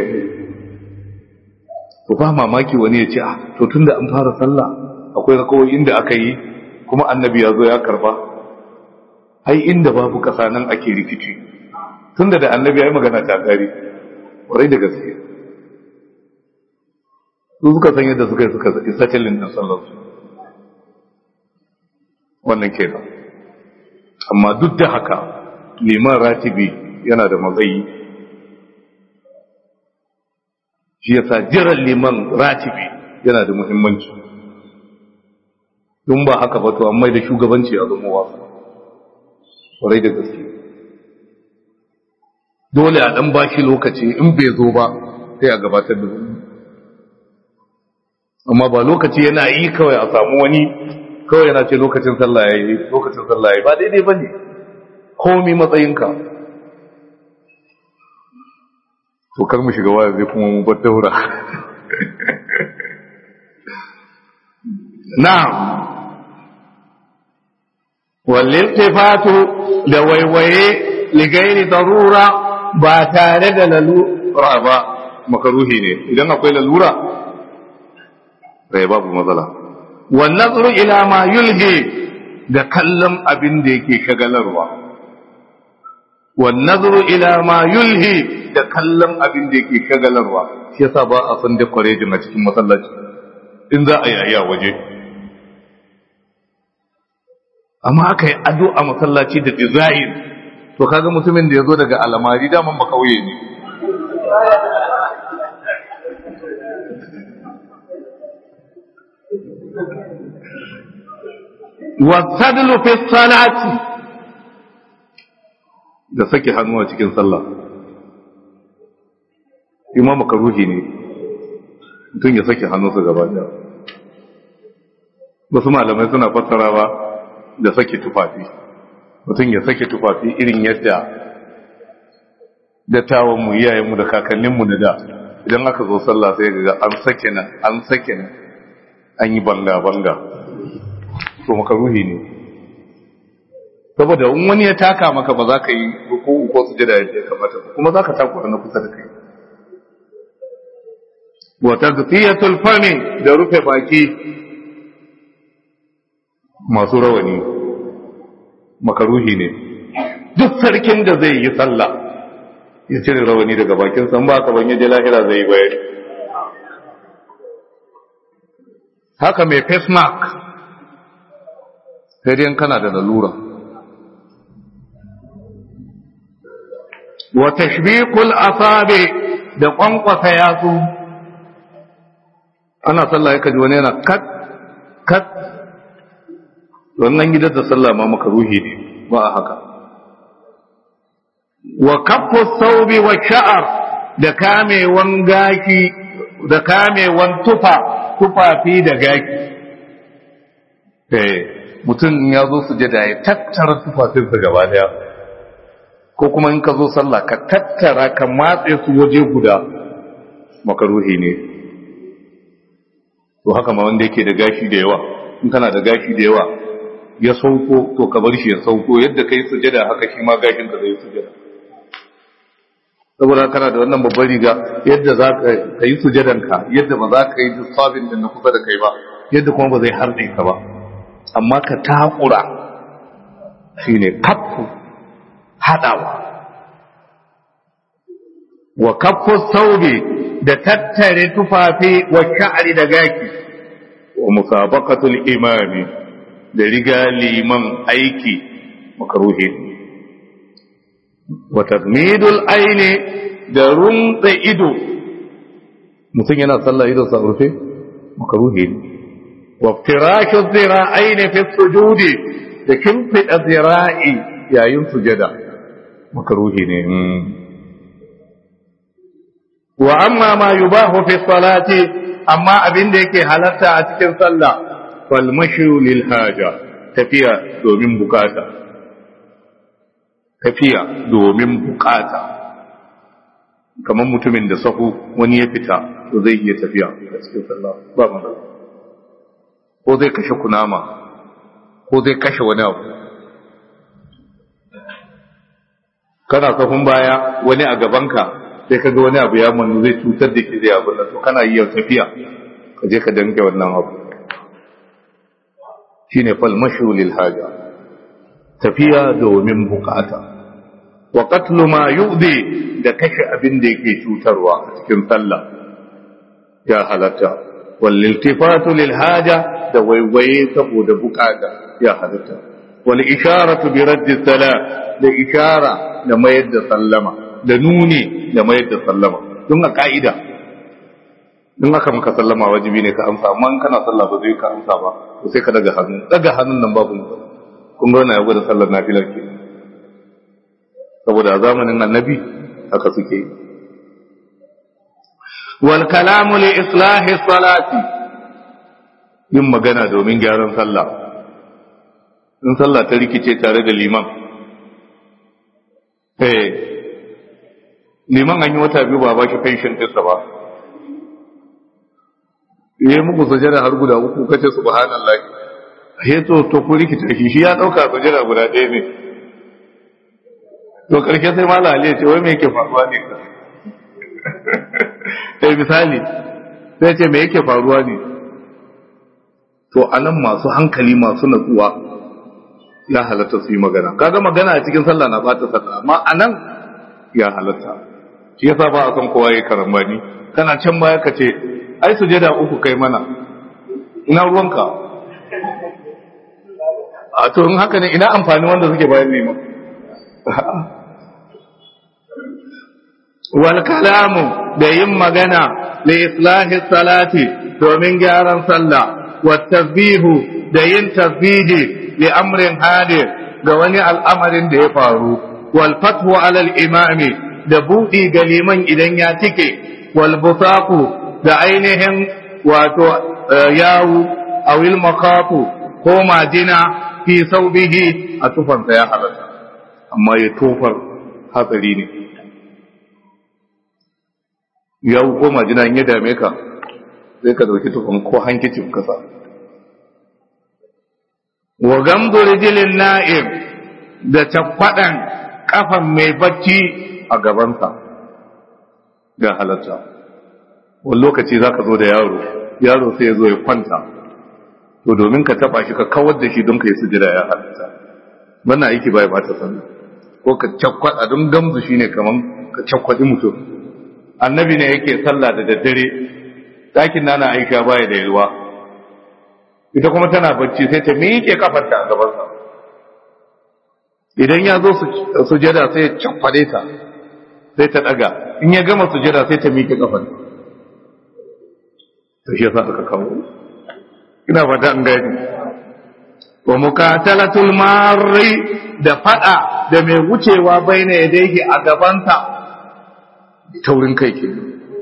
to ba mamaki wani ya ce a to tunda an fara sallah akwai rakawai inda aka yi kuma annabi ya zo ya karba ai inda babu kasa nan ake rikici tunda da annabi ya yi magana ta kare kwarai da gaske su suka san yadda suka yi suka isa cilin din sallarsu wannan kenan amma duk da haka liman ratibi yana da matsayi shi yasa jiran liman ratibi yana da muhimmanci don ba haka ba to amma da shugabanci a zama wasa kwarai da gaske dole a dan bashi lokaci in bai zo ba sai a gabatar da wani amma ba lokaci yana yi kawai a samu wani kawai yana ce lokacin sallah ya yi lokacin sallah ya yi ba daidai ba ne komi matsayinka to kar mu shiga waya zai kuma mu bar daura na'am walliltifatu da waiwaye ligairi darura ba tare da lalura ba makaruhi ne idan akwai lalura bai babu matsala wannan ila ma yulhi da kallon abin da yake shagalarwa wannan ila ma yulhi da kallon abin da yake shagalarwa shi yasa ba a san decoration a cikin masallaci in za a yi a waje amma aka yi ado a masallaci da design to kaga mutumin da ya zo daga alamari daman ba kauye ne wasadlu fi salati da sake hannu a cikin sallah imam makaruhi ne mutum ya sake hannunsa gaba ɗaya wasu malamai suna fassarawa da sake tufafi mutum ya sake tufafi irin yadda dattawanmu iyayenmu da kakanninmu na da idan aka zo sallah sai ga an sake nan an sake nan an yi banga-banga to makaruhi ne saboda in wani ya taka maka ba za ka yi ko ko su jira yadda ya kamata kuma za ka takura na kusa da kai wa tagfiyatul fami da rufe baki masu rawani makaruhi ne duk sarkin da zai yi sallah ya cire rawani daga bakin san ba ka ban yaje lahira zai yi bayani haka mai face mark sai dai kana da lalura wa tashbiqul asabi da kwankwasa yatsu ana sallah yake ji wani yana kat kat wannan gidan da sallah ma maka ruhi ne ba a haka wa kaffu saubi wa sha'ar da kamewan gaki da kamewan tufa tufafi da gaki eh mutum ya zo sujada ya tattara tufafinsa gaba daya ko kuma in ka zo sallah ka tattara ka matse su waje guda makaruhi ne to haka ma wanda yake da gashi da yawa in kana da gashi da yawa ya sauko to ka bar shi ya sauko yadda kai sujada haka shi ma gashin ka zai sujada saboda kana da wannan babbar riga yadda za ka yi sujadan ka yadda ba za ka yi lissafin da na kusa da kai ba yadda kuma ba zai harɗe ka ba amma ka takura shine kaffu haɗawa wa kaffu saubi da tattare tufafi wa sha'ari da gaki wa musabaqatul imami da riga liman aiki makaruhi wa tadmidul aini da rumtsa ido mutum yana sallah ido sa rufe makaruhi wa firashu zira'aini fi sujudi da kimfida zira'i yayin sujada makaruhi ne wa amma ma yubahu fi salati amma abin da yake halatta a cikin sallah fal mashu lil haja tafiya domin bukata tafiya domin bukata kamar mutumin da sahu wani ya fita to zai iya tafiya a cikin sallah ba mu ko zai kashe kunama ko zai kashe wani abu kana sahun baya wani a gabanka sai ka ga wani abu ya manu zai cutar da ke zai abin da to kana yi tafiya ka je ka danke wannan abu shine fal mashu lil haja tafiya domin bukata wa qatlu ma yu'di da kashe abin da yake cutarwa a cikin sallah ya halatta wal iltifatu lil haja da waiwaye saboda bukata ya halatta wal isharatu bi raddi salam da ishara da mayar da sallama da nuni da mayar da sallama don a ka'ida in aka maka sallama wajibi ne ka amsa amma in kana sallah ba zai ka amsa ba to sai ka daga hannu daga hannun nan babu mu kun ga wannan ya gwada sallar nafilar ke saboda a zamanin annabi haka suke yi wal kalamu li islahi salati yin magana domin gyaran sallah in sallah ta rikice tare da liman eh liman an yi wata biyu ba ba shi pension ɗinsa ba ya yi muku sujada har guda uku kace subhanallah he to to ku rikita shi shi ya dauka sujada guda ɗaya ne to karshe sai mala ali ya ce wai me yake faruwa ne ka eh misali sai ce me yake faruwa ne to anan masu hankali masu natsuwa ya halatta su yi magana kaga magana a cikin sallah na bata sallah amma anan ya halatta shi yasa ba a san kowa yayi karambani kana can baya ka ce ai sujada uku kai mana ina ruwanka a to in haka ne ina amfani wanda suke bayan neman wal kalamu da yin magana li islahi salati domin gyaran sallah wa tasbihu da yin tasbihi li amrin hadir ga wani al'amarin da ya faru wal fathu ala al imami da budi ga liman idan ya tike wal busaqu da ainihin wato yawu awil maqatu ko majina fi saubihi a tufansa ya halatta amma ya tofar hatsari ne yawu ko majina in ya dame ka sai ka dauki tufan ko hankicin kasa wa gamdu rijilin na'im da tabbadan kafan mai bacci a gabansa ga halatta wani lokaci za ka zo da yaro yaro sai ya zo ya kwanta to domin ka taba shi ka kawar da shi don ka yi sujira ya halatta wannan aiki bai ba ta sannan ko ka cakwada don gamzu shine kaman ka cakwadi mutum annabi ne yake sallah da daddare ɗakin nana aisha baya da yalwa ita kuma tana bacci sai ta miƙe kafarta a gabansa idan ya zo sujada sai ya cakwade ta sai ta ɗaga in ya gama sujada sai ta miƙe kafar to shi yasa aka kawo ina fata an gani wa mukatalatul marri da fada da mai wucewa baina yadayhi a gabanta taurin kai ke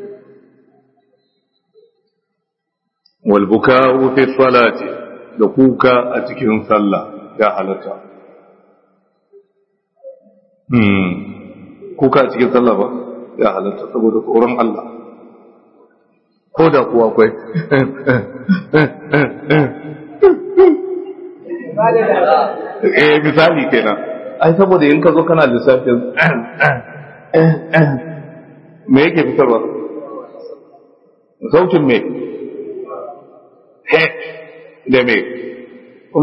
wal buka'u fi salati da kuka a cikin sallah ya halatta hmm kuka a cikin sallah ba ya halatta saboda tsoron Allah ko da kuwa kwai eh misali kenan ai saboda in ka zo kana lissafin me yake fitarwa sautin me he da me kuma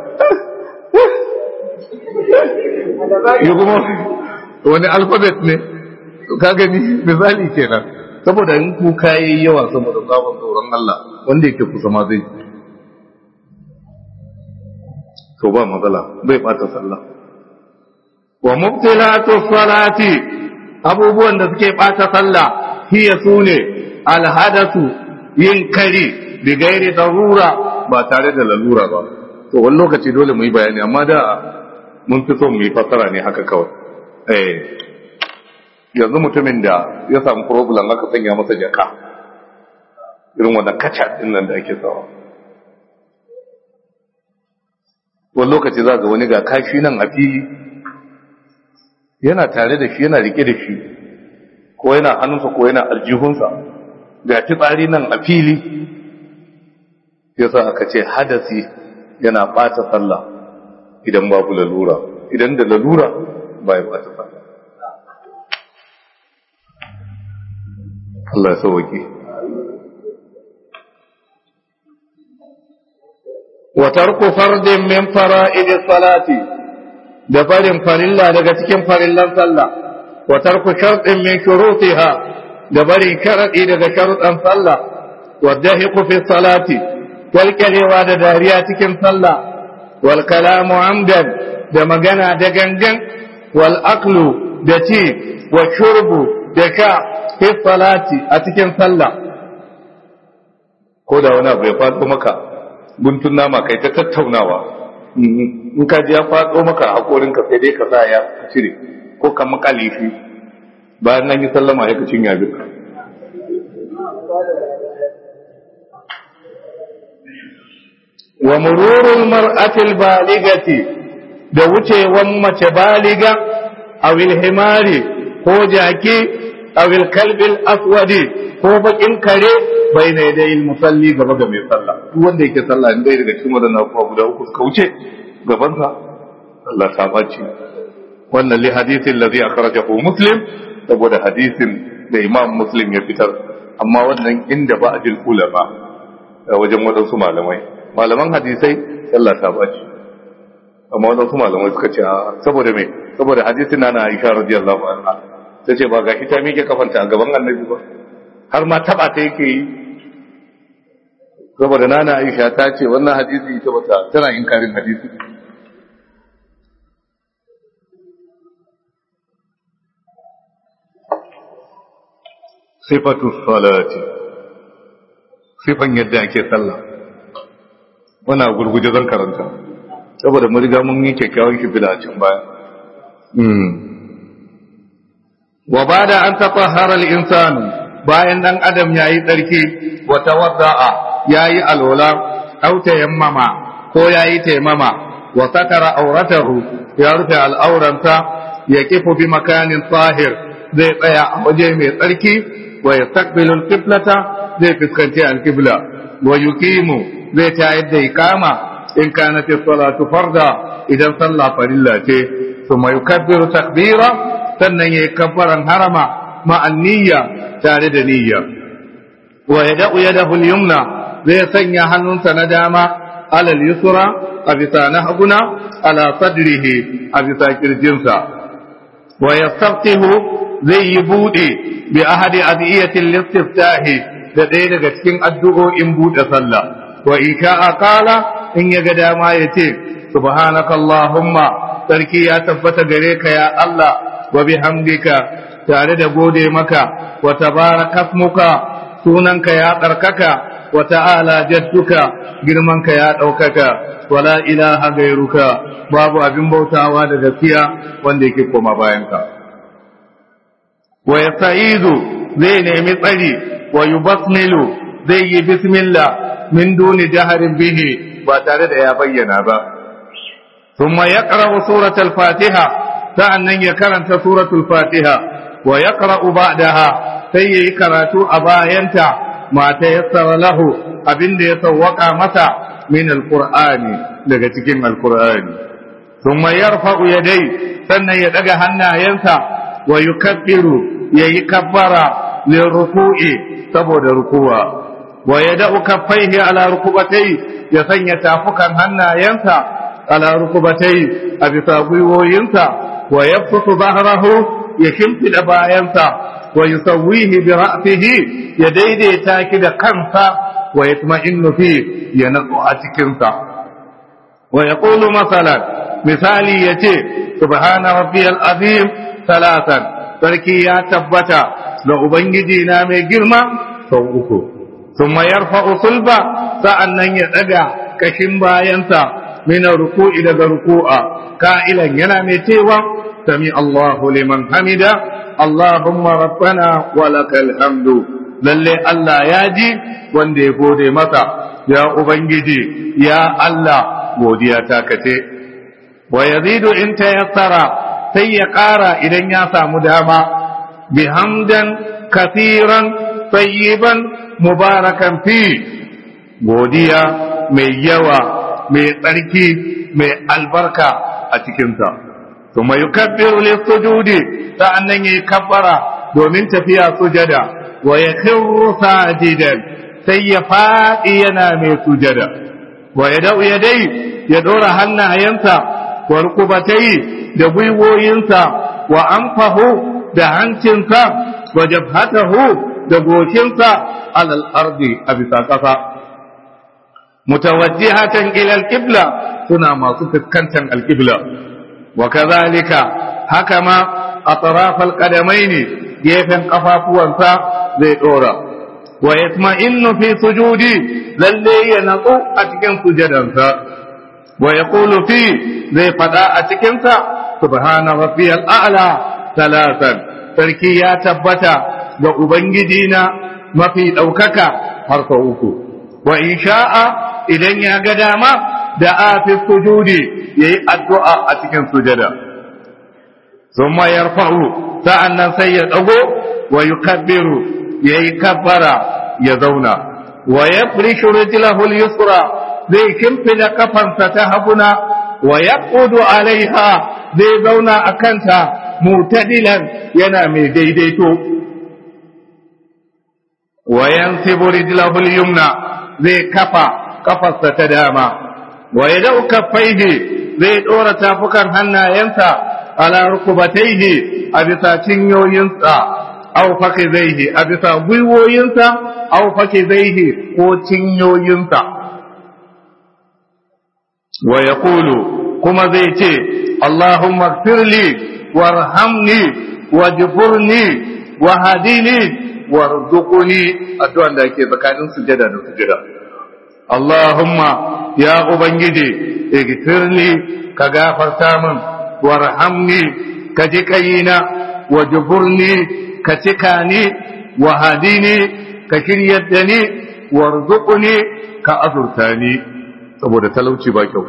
yi kuma wani alfabet ne ka gani misali kenan saboda in kuka yi yawa saboda sabon tsoron Allah wanda yake kusa ma zai to ba matsala bai bata sallah wa mubtilatu salati abubuwan da suke bata sallah hiya sune alhadatu yin kari bi gairi darura ba tare da lalura ba to wani lokaci dole mu yi bayani amma da mun fi son mu yi fassara ne haka kawai eh yanzu mutumin da ya samu problem aka sanya masa jaka irin wannan kaca din nan da ake sawa wani lokaci za ga wani ga kashi nan a fili yana tare da shi yana rike da shi ko yana hannunsa ko yana aljihunsa ga fitsari nan a fili yasa aka ce hadasi yana bata sallah idan babu lalura idan da lalura ba ya bata sallah Allah ya sauwake wa tarku fardin min fara'id salati da farin farilla daga cikin farillan sallah wa tarku shartin min shurutiha da barin sharadi daga sharuɗan sallah wa dahiqu fi salati walƙarewa da dariya cikin sallah wal kalamu amdan da magana da gangan wal aklu da ci wa shurbu da sha fi salati a cikin sallah ko da wani abu ya faɗo maka guntun nama kai ta tattaunawa in ka ji ya faɗo maka haƙorinka sai dai ka sa ya cire ko ka makale shi bayan nan yi sallama ya ka cinya duka wa mururul mar'atil baligati da wucewan mace baliga awil himari ko jaki awil kalbil aswadi ko bakin kare bai ne da yin musalli gaba ga mai sallah duk wanda yake sallah in dai daga cikin wadannan abubuwa guda uku suka wuce gaban sa Allah ta bace wannan li hadithin ladhi akhrajahu muslim saboda hadisin da imam muslim ya fitar amma wannan inda ba ajil ulama wajen wadansu malamai malaman hadisai sallah ta bace amma wadansu malamai suka ce saboda me saboda hadisin na Aisha radiyallahu anha tace ba gashi ta mike kafanta a gaban annabi ba har ma taba ta yake yi saboda nana Aisha ta ce wannan hadisi ita bata tana inkarin hadisi sifatu salati sifan yadda ake sallah wana gurguje zan karanta saboda mun riga mun yi kyakkyawan shi a can baya wa bada an tatahhara al-insanu bayan dan adam yayi tsarki wa tawadda'a yayi alwala aw tayammama ko yayi tayammama wa satara auratahu ya rufe al'auranta ya kifu bi makanin tahir zai tsaya a waje mai tsarki wa yastaqbilu al-qiblata zai fuskanci al-qibla wa yuqimu zai tayar da ikama in kanat as-salatu farda idan sallah farilla ce thumma yukabbiru takbira sannan yayi kabbaran harama ma'an niyya tare da niyya wa yada'u yadahu al-yumna zai sanya hannunsa na dama alal yusra a bisa na haguna ala sadrihi a bisa kirjinsa wa yastaftihu zai yi bude bi ahadi adiyatil listiftahi da ɗaya daga cikin addu'o'in bude sallah wa in sha'a qala in ya ga dama ya ce subhanakallahumma sarki ya tabbata gare ka ya Allah wa bihamdika tare da gode maka wa tabarakasmuka sunanka ya tsarkaka wa ta'ala jadduka girmanka ya ɗaukaka wala ilaha gairuka babu abin bautawa da gaskiya wanda yake koma bayanka wa yasta'izu zai nemi tsari wa yubasmilu zai yi bismillah min duni jaharin bihi ba tare da ya bayyana ba ثم يقرأ سورة الفاتحة sa'annan ya karanta suratul fatiha wa yaqra'u ba'daha sai yayi karatu a bayanta ma ta yassara lahu abinda ya sawwaka masa min alqur'ani daga cikin alqur'ani thumma yarfa'u yadai sannan ya daga hannayensa wa yukabbiru yayi kabbara liruku'i saboda rukuwa wa yada'u kaffaihi ala rukubatai ya sanya tafukan hannayensa ala rukubatai a bisa gwiwoyinsa ويبسط ظهره يشمت باينسا ويسويه برأسه يديدي تاكد كنسا ويطمئن فيه ينقع تكنسا ويقول مثلا مثالي يتي سبحان ربي العظيم ثلاثا تركي يا تبتا لأبنجي نامي جرما سوءكو ثم يرفع صلبا سأنن يدقى كشم باينسا من الركوع إلى الركوع قائلا ينامي تيوا سمع الله لمن حمد اللهم ربنا ولك الحمد lalle Allah ya ji wanda ya gode masa ya ubangiji ya Allah godiya ta kace wa yazidu in tayassara sai ya ƙara idan ya samu dama bihamdan kathiran tayyiban mubarakan fi godiya mai yawa mai tsarki mai albarka a cikinsa kuma yukabbiru lis-sujudi sa'annan yayi kabbara domin tafiya sujada wa yakhiru sajidan sai ya fadi yana mai sujada wa yadau yadai ya dora hannayensa wa rukubatai da gwiwoyinsa wa anfahu da hancinsa wa jabhatahu da goshinsa alal ardi a bisa ƙasa mutawajjihatan ila al-qibla suna masu fuskantar al-qibla wa kadhalika haka ma atraf al-qadamain gefen kafafuwansa zai dora wa yatma'innu fi sujudi lalle ya natsu a cikin sujadansa wa yaqulu fi zai fada a cikin sa subhana rabbiyal a'la talatan sarki ya tabbata ga ubangiji na mafi daukaka har sau uku wa in sha'a idan ya ga dama da a fi sujudi ya yi addu'a a cikin sujada. Sun mayar fa'u, sa'an nan sai ya ɗago wa yi kabbiru ya yi kabbara ya zauna, wa ya fi shirujilahul yusra zai kimfida kafansa ta haguna, wa ya ƙudu alaiha zai zauna a kanta mutadilan yana mai daidaito. Wa yan rijilahul yumna zai kafa kafarsa ta dama wa ya dau kaffaihi zai dora tafukan hannayensa ala rukubataihi a bisa cinyoyinsa aw fakizaihi a bisa gwiwoyinsa aw fakizaihi ko cinyoyinsa wa yaqulu kuma zai ce Allahumma firli warhamni wajburni wahdini warzuqni addu'an da ake tsakanin sujada da sujada Allahumma ya Ubangiji, igfirli ka gafarta min, warhamni ka ji kayina, wajburni ka cika ni wa hadini ka shiryar da ni warzuqni ka azurta ni saboda talauci ba kyau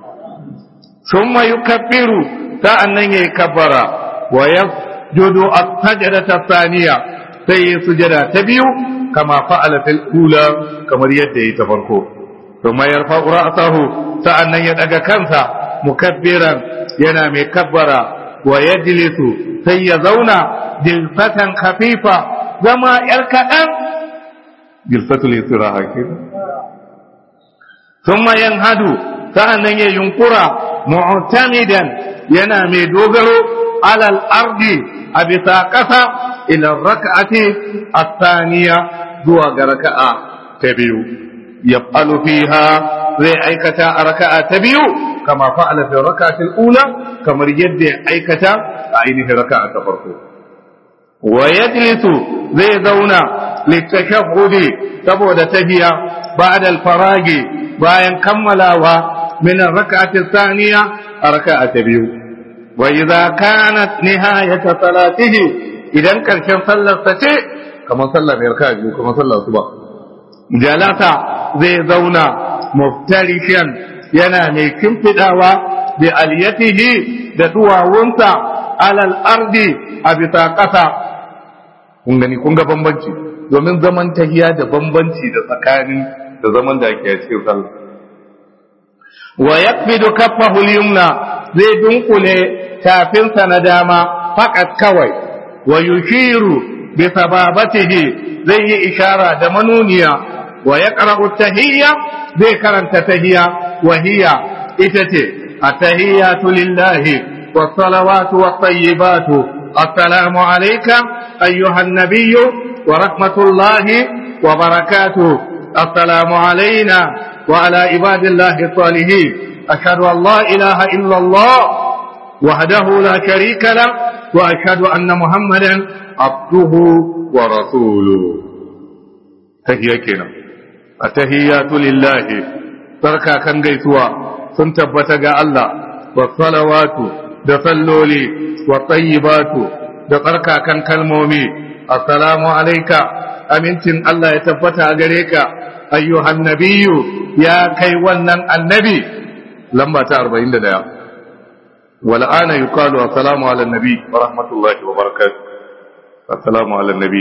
summa yukabbiru sa'annan yayi kabbara wa yasjudu as-sajdata thaniya sai ya sujada ta biyu kama fa'ala fil ula kamar yadda yayi ta farko thumma yarfa'u ra'sahu sa'annan ya daga kansa mukabbiran yana mai kabbara wa yajlisu sai ya zauna jilfatan khafifa zama yar kaɗan jilfatul istiraha kenan thumma yanhadu sa'annan ya yunkura mu'tamidan yana mai dogaro alal ardi a bisa ƙasa ila raka'ati as-thaniya zuwa ga raka'a ta biyu yaf'alu fiha zai aikata a raka'a ta biyu kama fa'ala fi raka'atil ula kamar yadda ya aikata a ainihin raka'a ta farko wa yajlisu zai zauna litashahhudi saboda tahiya ba'da al-faragi bayan kammalawa min ar-rak'ati thaniya a raka'a ta biyu wa idza kanat nihayata salatihi idan karshen sallar sa ce kamar sallar raka'a biyu kamar sallar suba jalasa zai zauna muftarishan yana mai kimfidawa bi aliyatihi da duwawunsa alal ardi a bisa ƙasa kun gani kun ga bambanci domin zaman tahiya da bambanci da tsakanin da zaman da ake cikin sallah wa yakbidu kaffahu al-yumna zai dunkule tafinsa na dama faqat kawai wa yushiru bi sababatihi zai yi ishara da manuniya wa yaqra'u tahiyya zai karanta tahiyya wa hiya ita ce at-tahiyyatu lillahi was-salawatu wat-tayyibatu assalamu alayka ayyuhan nabiyyu wa rahmatullahi wa barakatuh السلام علينا وعلى عباد الله الصالحين أشهد أن لا إله إلا الله وحده لا شريك له وأشهد أن محمدا عبده ورسوله تهيا كنا التهيات لله تركا كان جيتوا سنتبت الله والصلوات دصلولي والطيبات دقركا كان كالمومي السلام عليك amincin Allah ya tabbata a gare ka ayyuhan nabiyyu ya kai wannan annabi lamba ta 41 wal ana yuqalu assalamu ala nabi wa rahmatullahi wa barakatuh assalamu ala nabi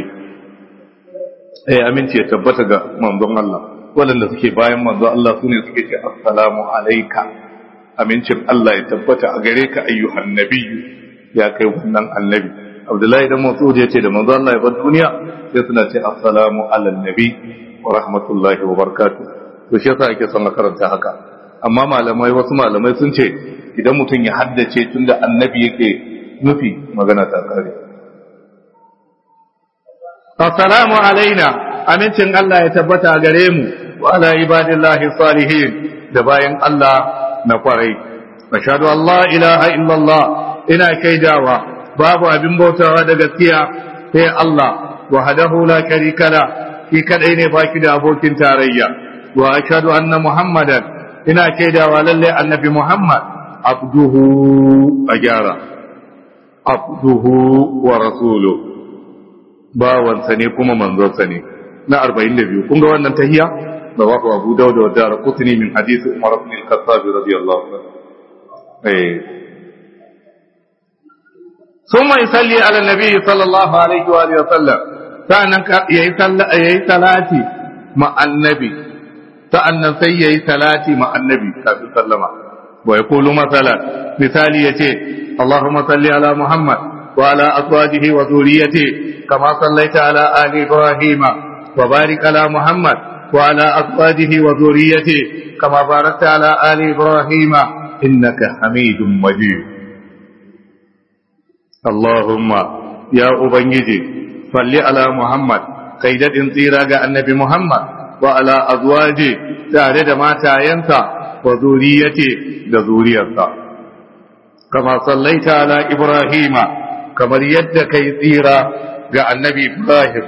eh aminci ya tabbata ga manzon Allah waɗanda suke bayan manzon Allah sune suke ce assalamu alayka amincin Allah ya tabbata a gare ka ayyuhan nabiyyu ya kai wannan annabi Abdullahi dan Mas'ud ya ce da manzo Allah ya bar duniya sai suna ce assalamu ala nabi wa rahmatullahi wa barakatuh to shi yasa ake son a karanta haka amma malamai wasu malamai sun ce idan mutum ya haddace tunda annabi yake nufi magana ta kare assalamu alaina amincin Allah ya tabbata a gare mu wa ala ibadillahi salihin da bayan Allah na kwarai ashhadu an la ilaha illallah ina kaidawa babu abin bautawa da gaskiya sai Allah wahdahu la sharika la shi kadai ne baki da abokin tarayya wa ashhadu anna muhammadan ina shaidawa lalle annabi muhammad abduhu ajara abduhu wa rasuluhu bawansa ne kuma manzonsa ne na 42 kun ga wannan tahiyya rawahu abu dawud wa darqutni min hadith umar ibn al-khattab radiyallahu anhu eh ثم يصلي على النبي صلى الله عليه وآله وسلم فأنا يهي صلاتي مع النبي فأنا سيهي صلاتي مع النبي صلى الله عليه وسلم ويقول مثلا مثالي يتي اللهم صل على محمد وعلى أزواجه وذريته كما صليت على آل إبراهيم وبارك على محمد وعلى أزواجه وذريته كما باركت على آل إبراهيم إنك حميد مجيد اللهم يا أبنجي صل على محمد قيدة انطيرا النبي محمد وعلى أزواجه تارد ما تاينسا وذريته ذريته كما صليت على إبراهيم كما يد كيطيرا النبي إبراهيم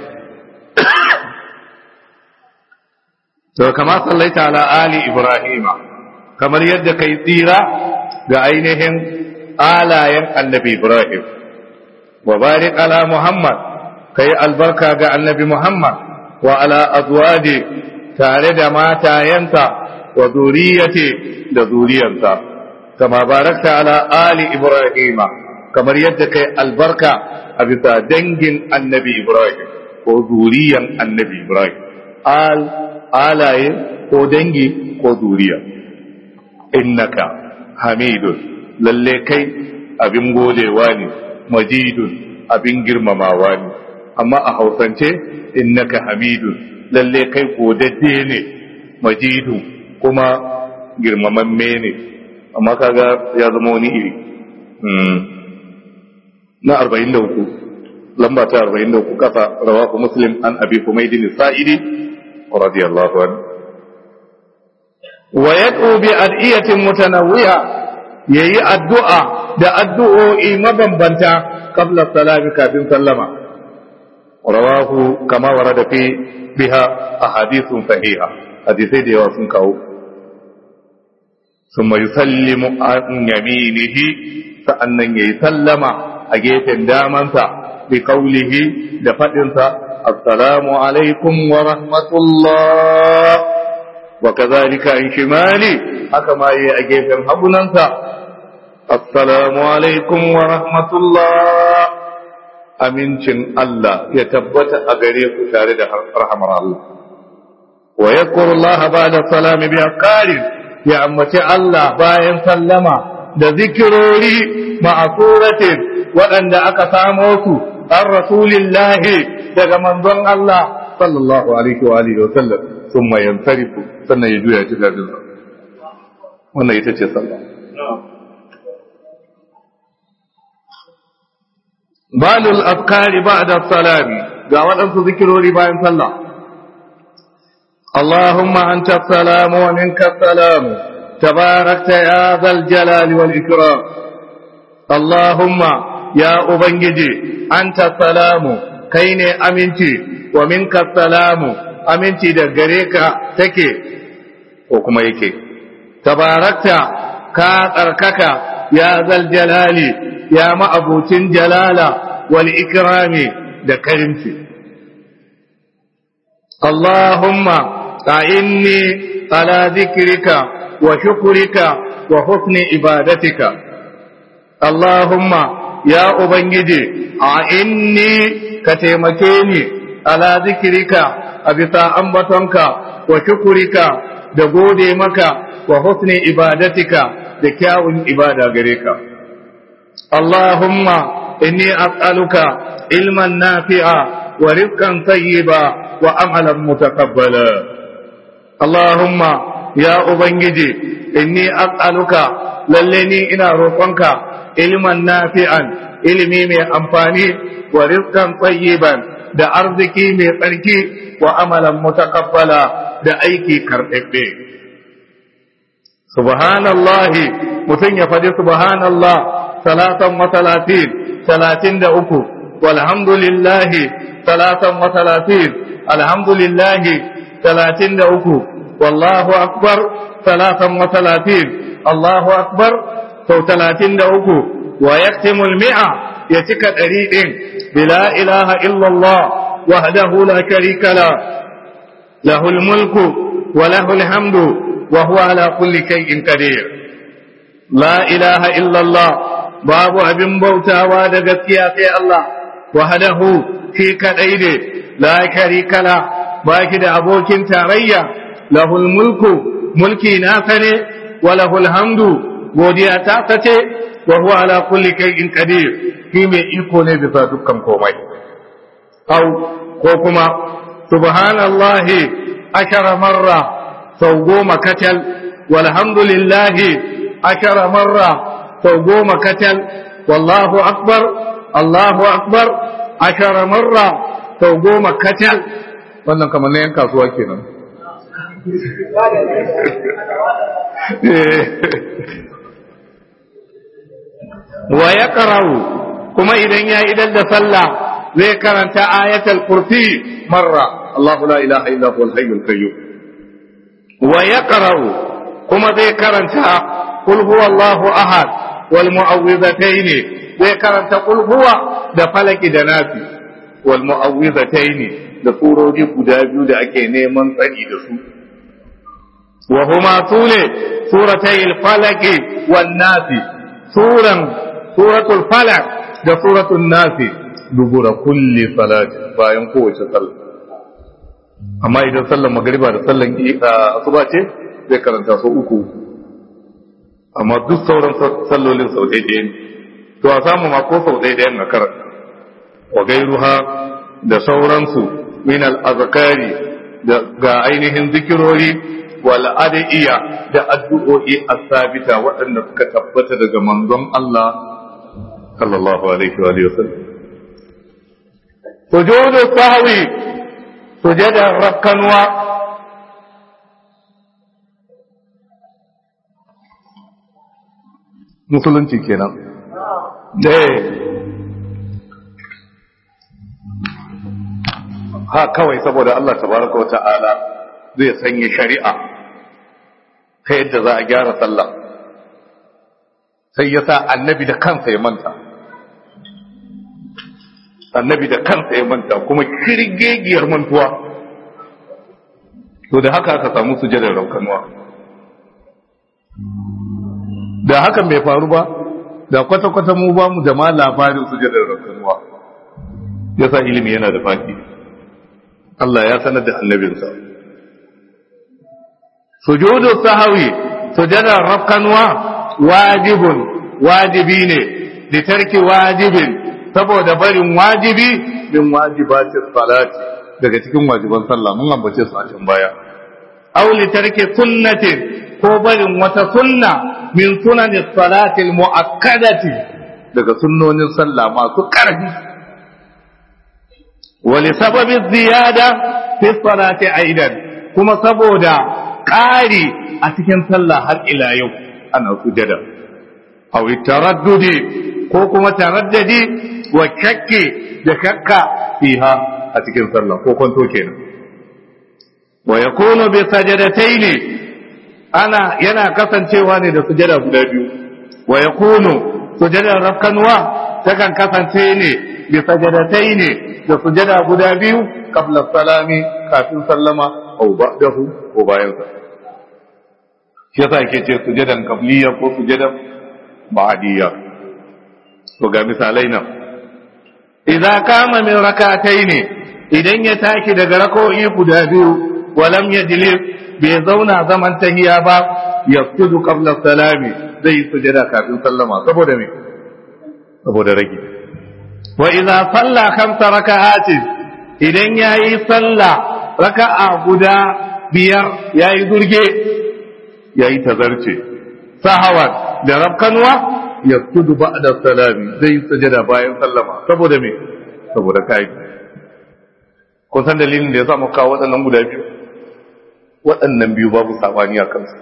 كما صليت على آل إبراهيم كما يد كيطيرا ga ainihin alayen annabi Ibrahim wa barik ala muhammad kai albarka ga annabi muhammad wa ala azwaji tare da matayensa wa zuriyati da zuriyarsa kama barakta ala ali ibrahima kamar yadda kai albarka a bisa dangin annabi ibrahim ko zuriyan annabi ibrahim al alaye ko dangi ko zuriya innaka hamidun lalle kai abin godewa ne majidun abin girmamawa ne amma a hausance innaka hamidun lalle kai godadde ne majidun kuma girmamamme ne amma kaga ya zama wani iri na 43 lamba ta 43 kasa rawahu muslim an abi humaydin sa'idi radiyallahu anhu wa yad'u bi adiyatin mutanawwi'a yayi addu'a da addu'o'i mabambanta qabla salami kafin sallama rawahu kama warada fi biha ahadithun sahiha hadisai da yawa sun kawo ثم يسلم عن يمينه sa'annan yayi sallama a gefen damansa bi kaulihi da faɗinsa assalamu alaikum wa rahmatullah wa kazalika an shimali haka ma yi a gefen hagunansa assalamu alaikum wa rahmatullah amincin Allah ya tabbata a gare ku tare da rahamar Allah wa yadhkuru Allah ba'da salami bi aqarin ya ambaci Allah bayan sallama da zikirori ma'asuratin waɗanda aka samo su an rasulillahi daga manzon Allah sallallahu alaihi wa alihi wa sallam sun mayan tarifu sannan ya juya ci gajin wannan ita ce sallah balul afkari ba'da salami ga waɗansu zikirori bayan sallah اللهم أنت السلام ومنك السلام تباركت يا ذا الجلال والإكرام اللهم يا أبنجي أنت السلام كين أمنتي ومنك السلام أمنتي دقريك تكي وكما يكي تباركت كاتركك يا ذا الجلال يا مأبوت جلالة والإكرام دكرمتي اللهم أعني على ذكرك وشكرك وحسن عبادتك اللهم يا أبنجي أعني كتيمكيني على ذكرك أبتا أنبتنك وشكرك دقودي مكا وحسن عبادتك دكاو عبادة غريك اللهم إني أسألك علما نافعا ورزقا طيبا وعملا متقبلا اللهم يا أبنجي إني أسألك للني إنا روحك علما نافعا علمي من أنفاني ورزقا طيبا da arziki mai tsarki wa amalan mutakabbala da aiki karɓaɓɓe. Subhanallahi mutum ya faɗi subhanallah salatan wa talatin talatin da uku walhamdulillahi salatan wa talatin alhamdulillahi talatin da uku wallahu akbar talatan wa talatin allahu akbar sau talatin da uku wa yaktimul mi'a ya cika ɗari ɗin bila ilaha illallah wahdahu la sharika la lahul mulku wa lahul hamdu wa huwa ala kulli shay'in qadir la ilaha illallah babu abin bautawa da gaskiya sai Allah wahdahu shi kadai ne la sharika la ba shi da abokin tarayya lahul mulku mulki nasa ne wa lahul hamdu godiya ta sace wa huwa ala kulli shay'in qadir shi mai iko ne bisa dukkan komai au ko kuma subhanallahi ashara marra sau goma kacal walhamdulillahi ashara marra sau goma kacal wallahu akbar allahu akbar ashara marra sau goma kacal wannan kamar na yan kasuwa kenan wa ya kuma idan ya idan da sallah zai karanta ayatul kursi marra Allahu la ilaha illa huwal hayyul qayyum wa yaqra'u kuma zai karanta qul huwallahu ahad wal mu'awwidhatayn zai karanta kulhuwa da falaki da nafi wal mu'awwizataini da surori guda biyu da ake neman tsari da su wa huma sune suratai al-falaki wan nafi suran suratul falaq da suratul nafi dubura kulli salati bayan kowace sallah amma idan sallar magriba da sallar asuba ce zai karanta su uku amma duk sauran sallolin sau ɗaya ne to a samu ma ko sau ɗaya na karanta wa gairuha da sauransu min al-azkari da ga ainihin zikirori wal adiya da addu'o'i as-sabita waɗanda suka tabbata daga manzon Allah sallallahu alaihi wa alihi wasallam sujudu sahwi sujada rakkanwa musulunci kenan eh ha kawai saboda Allah tabaraka wata'ala zai sanya shari'a ta yadda za a gyara sallah sai ya sa annabi da kansa ya manta annabi da kansa ya manta kuma kirgegiyar mantuwa to da haka aka samu sujadar raukanuwa da hakan bai faru ba da kwata-kwata mu ba mu da ma labarin sujadar raukanuwa ya sa ilimi yana da faki Allah ya sanar da annabinsa sujudu sahawi sujadar raukanuwa wajibun wajibi ne da tarki wajibin saboda barin wajibi min wajibatis salati daga cikin wajiban sallah mun ambace su a can baya aw li tarki sunnatin ko barin wata sunna min sunanis salati al muakkadati daga sunnonin sallah masu karfi wa li sababi ziyada fi salati aidan kuma saboda ƙari a cikin sallah har ila yau ana sujada aw taraddudi ko kuma taraddadi wa shakki da shakka fiha a cikin sallah ko kwanto kenan wa yakunu bi sajadataini ana yana kasancewa ne da sujada guda biyu wa yakunu sujadar rakkanwa takan kasance ne bi sajadataini da sujada guda biyu qabla salami kafin sallama aw ba'dahu ko bayan sa shi yasa yake ce sujadan qabliya ko sujadan ba'diyya to ga misalai nan idza kama min rakataini idan ya taki daga rako'i guda biyu walam yajlis bai zauna zaman tahiya ba yasjudu qabla salami zai sujada kafin sallama saboda me saboda rage wa idza salla khamsa raka'atin idan yayi salla raka'a guda biyar yayi durge yayi tazarce sahawan da rabkanwa yasjudu ba'da salami zai sujada bayan sallama saboda me saboda kai kun san dalilin da yasa muka kawo waɗannan guda biyu waɗannan biyu babu sabani a kansu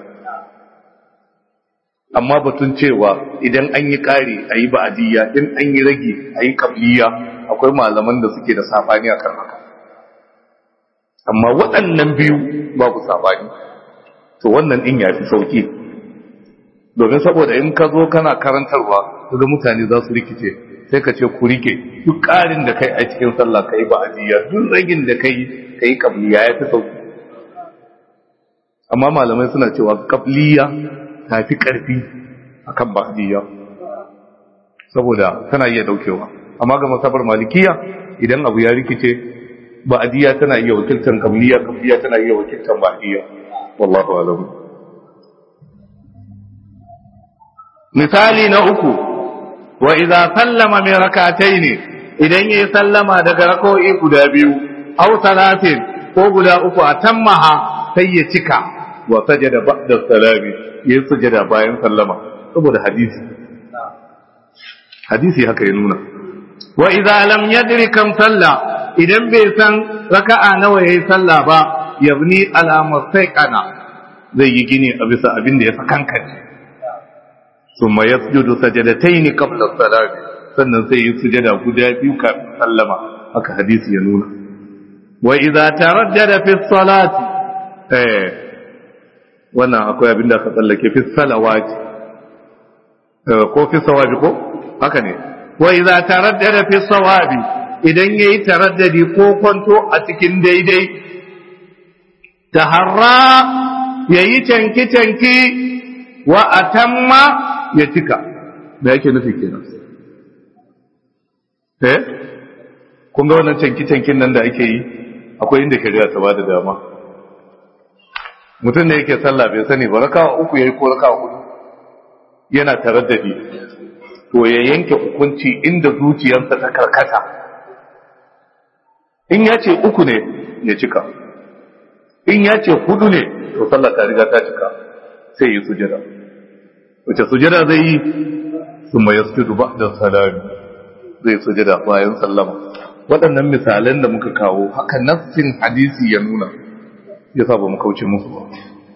amma batun cewa idan an yi ƙari a yi ba'adiyya in an yi rage a yi kabliya akwai malaman da suke da sabani a kan haka amma waɗannan biyu babu sabani to wannan ɗin ya fi sauƙi domin saboda in ka zo kana karantarwa ga mutane za su rikice sai ka ce ku rike duk ƙarin da kai a cikin sallah ka yi ba'adiyya duk ragin da kai ka yi kabliya ya fi sauki amma malamai suna cewa kabliya ta fi ƙarfi a kan ba'adiyya saboda tana iya daukewa amma ga masabar malikiya idan abu ya rikice ba'adiyya tana iya wakiltar kabliya kabliya tana iya wakiltar ba'adiyya wallahu alam misali na uku wa idza sallama min rak'atayn idan yayi sallama daga rak'o'i guda biyu aw salatin ko guda uku a tammaha sai ya cika wa sajada ba'da salami yayi sujada bayan sallama saboda hadisi hadisi haka ya nuna wa idza lam yadri kam salla idan bai san raka'a nawa yayi sallah ba yabni ala mustaqana zai yi gini a bisa abin da ya sakankance ثم يسجد سجدتين قبل الصلاه sannan sai yi sujada guda biyu kafin sallama haka hadisi ya nuna wa idza taraddada fi salati eh wannan akwai abin da aka tsallake fi salawati ko fi sawabi ko haka ne wa idza taraddada fi sawabi idan yayi taraddadi ko kwanto a cikin daidai taharra yayi tanki tanki wa atamma ya cika da yake nufi kenan eh kun ga wannan tanki tankin nan da ake yi akwai inda shari'a ta bada dama mutum ne yake sallah bai sani ba rakawa uku yayi ko rakawa hudu yana taraddadi to ya yanke hukunci inda zuciyarsa ta karkata in ya ce uku ne ya cika in ya ce hudu ne to sallah ta riga ta cika sai yi sujada wace sujada zai yi su mai yasjudu ba da salami zai sujada bayan sallama waɗannan misalan da muka kawo haka nassin hadisi ya nuna ya sa ba mu kauce musu ba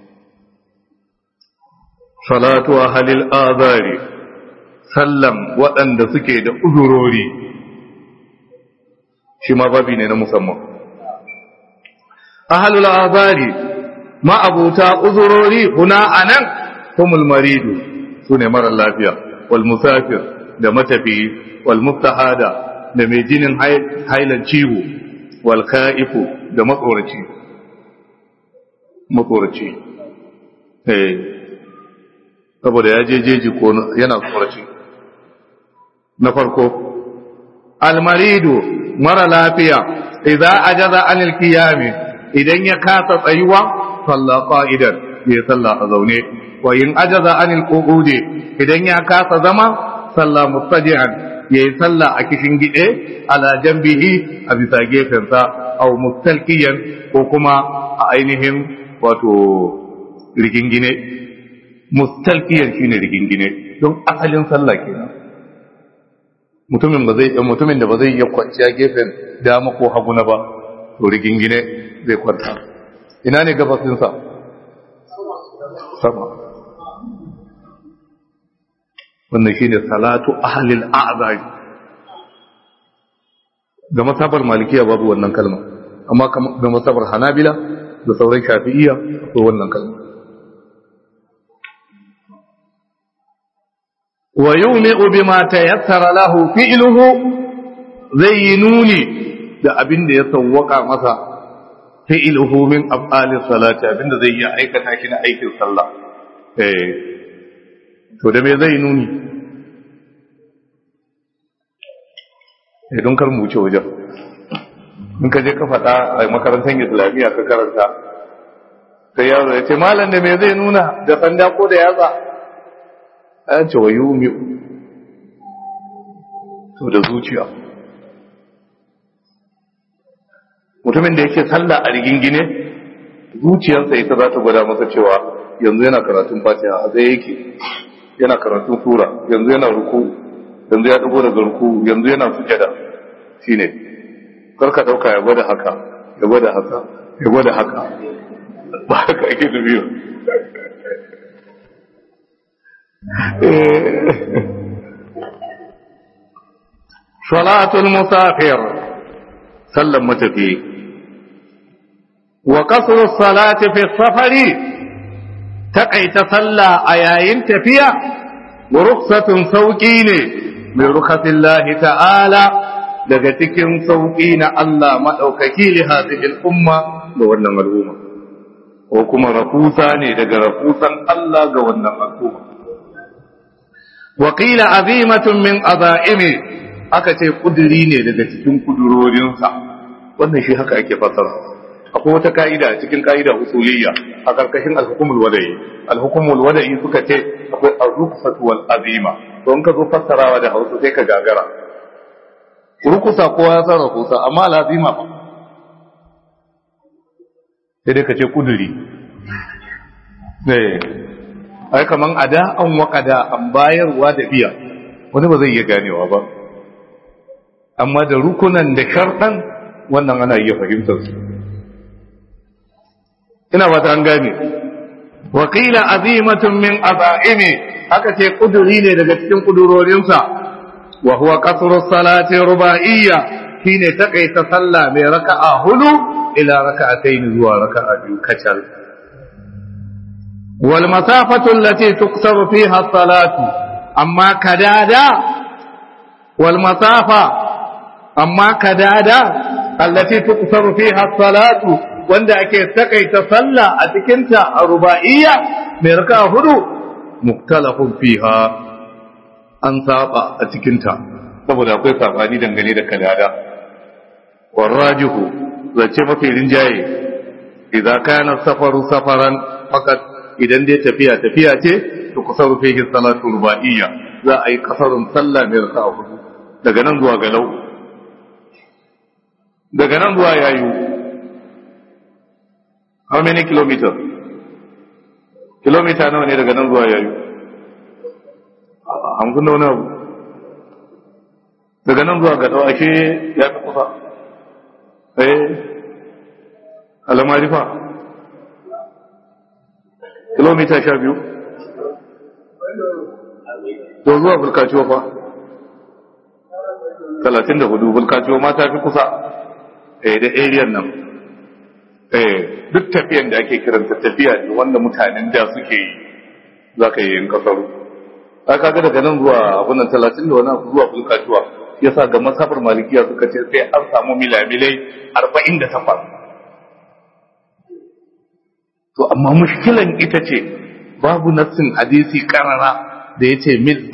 salatu ahalil azari sallam waɗanda suke da uzurori shi ma babi ne na musamman ahalul azari ma'abuta uzurori huna anan humul maridu su ne marar lafiya wal musafir da matafi wal mustahada da mai jinin hailan ciwo wal ka'ifu da matsoraci matsoraci eh saboda ya je jeji ko yana tsoraci na farko almaridu mara lafiya idza ajaza anil qiyami idan ya kasa tsayuwa salla qa'idan ya salla a zaune wa in ajaza anil qu'udi idan ya kasa zama salla mustaji'an ya yi salla a kishin gide ala jambihi a bisa gefensa aw mustalqiyan ko kuma a ainihin wato rigingine mustalqiyan shine rigingine don asalin sallah kenan mutumin ba zai mutumin da ba zai iya kwanciya gefen dama ko hagu na ba to rigingine zai kwanta ina ne gabasin sa sama wannan shine salatu ahlil a'zari ga masabar malikiya babu wannan kalma amma ga masabar hanabila da sauran shafi'iyya akwai wannan kalma wa yumi'u bima tayassara lahu fi'luhu zai yi nuni da abin da ya sawwaka masa fi'luhu min af'alis salati abinda zai yi aikata shi na aikin sallah eh to da me zai nuni eh don kar mu wuce wajen in ka je ka faɗa a makarantar islamiyya ka karanta sai yaro ya ce malam da me zai nuna da sanda ko da yatsa an ce wa yumi to da zuciya mutumin da yake sallah a rigingine zuciyarsa ita za ta gwada masa cewa yanzu yana karatun fatiha a zai yake yana karatun sura yanzu yana ruku yanzu ya dago daga ruku yanzu yana sujada shine karka dauka ya gwada haka ya gwada haka ya gwada haka ba haka ake dubiyo salatul musafir sallan matafi wa qasru salati fi safari taqaita salla a yayin tafiya wa rukhsatun sauki ne mai rukhatillahi ta'ala daga cikin sauki na Allah madaukaki li hadhihi al-umma ga wannan al'umma ko kuma rafusa ne daga rafusan Allah ga wannan al'umma وقيل عظيمة من عظائمه aka ce kuduri ne daga cikin kudurorinsa wannan shi haka ake fasara akwai wata ka'ida cikin ka'ida usuliyya a karkashin al-hukumul wada'i al-hukumul wada'i suka ce akwai ar-rukhsatu wal azima to in ka zo fassarawa da Hausa sai ka gagara rukusa ko ya san rukusa amma al-azima ba sai dai ka ce kuduri eh ai kaman ada an waƙada an bayarwa da biya wani ba zai iya ganewa ba amma da rukunan da sharɗan wannan ana iya fahimtar su ina ba ta an gane wakila azimatun min aza'imi aka ce kuduri ne daga cikin kudurorinsa wa huwa qasru salati ruba'iyya shine takaita sallah mai raka'a hudu ila raka'atayn zuwa raka'a biyu kacal والمسافة التي تقصر فيها الصلاة أما كدادا wal masafa amma kadada allati tuqsaru fiha salatu wanda ake takaita sallah a cikin ta a ruba'iyya mai raka hudu muktalafun fiha an saba a cikin ta saboda akwai sabani dangane da kadada warrajihu zace mafi rinjaye idza kana safaru safaran fakat idan dai tafiya tafiya ce to kusaru fihi salatu ruba'iyya za a yi kasarun sallah mai raka'a hudu daga nan zuwa galau daga nan zuwa yayu how many kilometers kilomita nawa ne daga nan zuwa yayu hamsin da wani abu daga nan zuwa galau ashe ya fi kusa eh alamarifa kilomita sha biyu to zuwa bulkaciwa fa talatin da hudu bulkaciwa ma ta fi kusa eh da ariyan nan eh duk tafiyan da ake kiranta tafiya ne wanda mutanen da suke yi za ka yi yin kasaru aka ga daga nan zuwa abunan talatin da wani abu zuwa bulkaciwa ya sa ga masabar malikiya suka ce sai an samu milamilai arba'in da takwas to amma mushkilan ita ce babu nassin hadisi karara da ya ce mil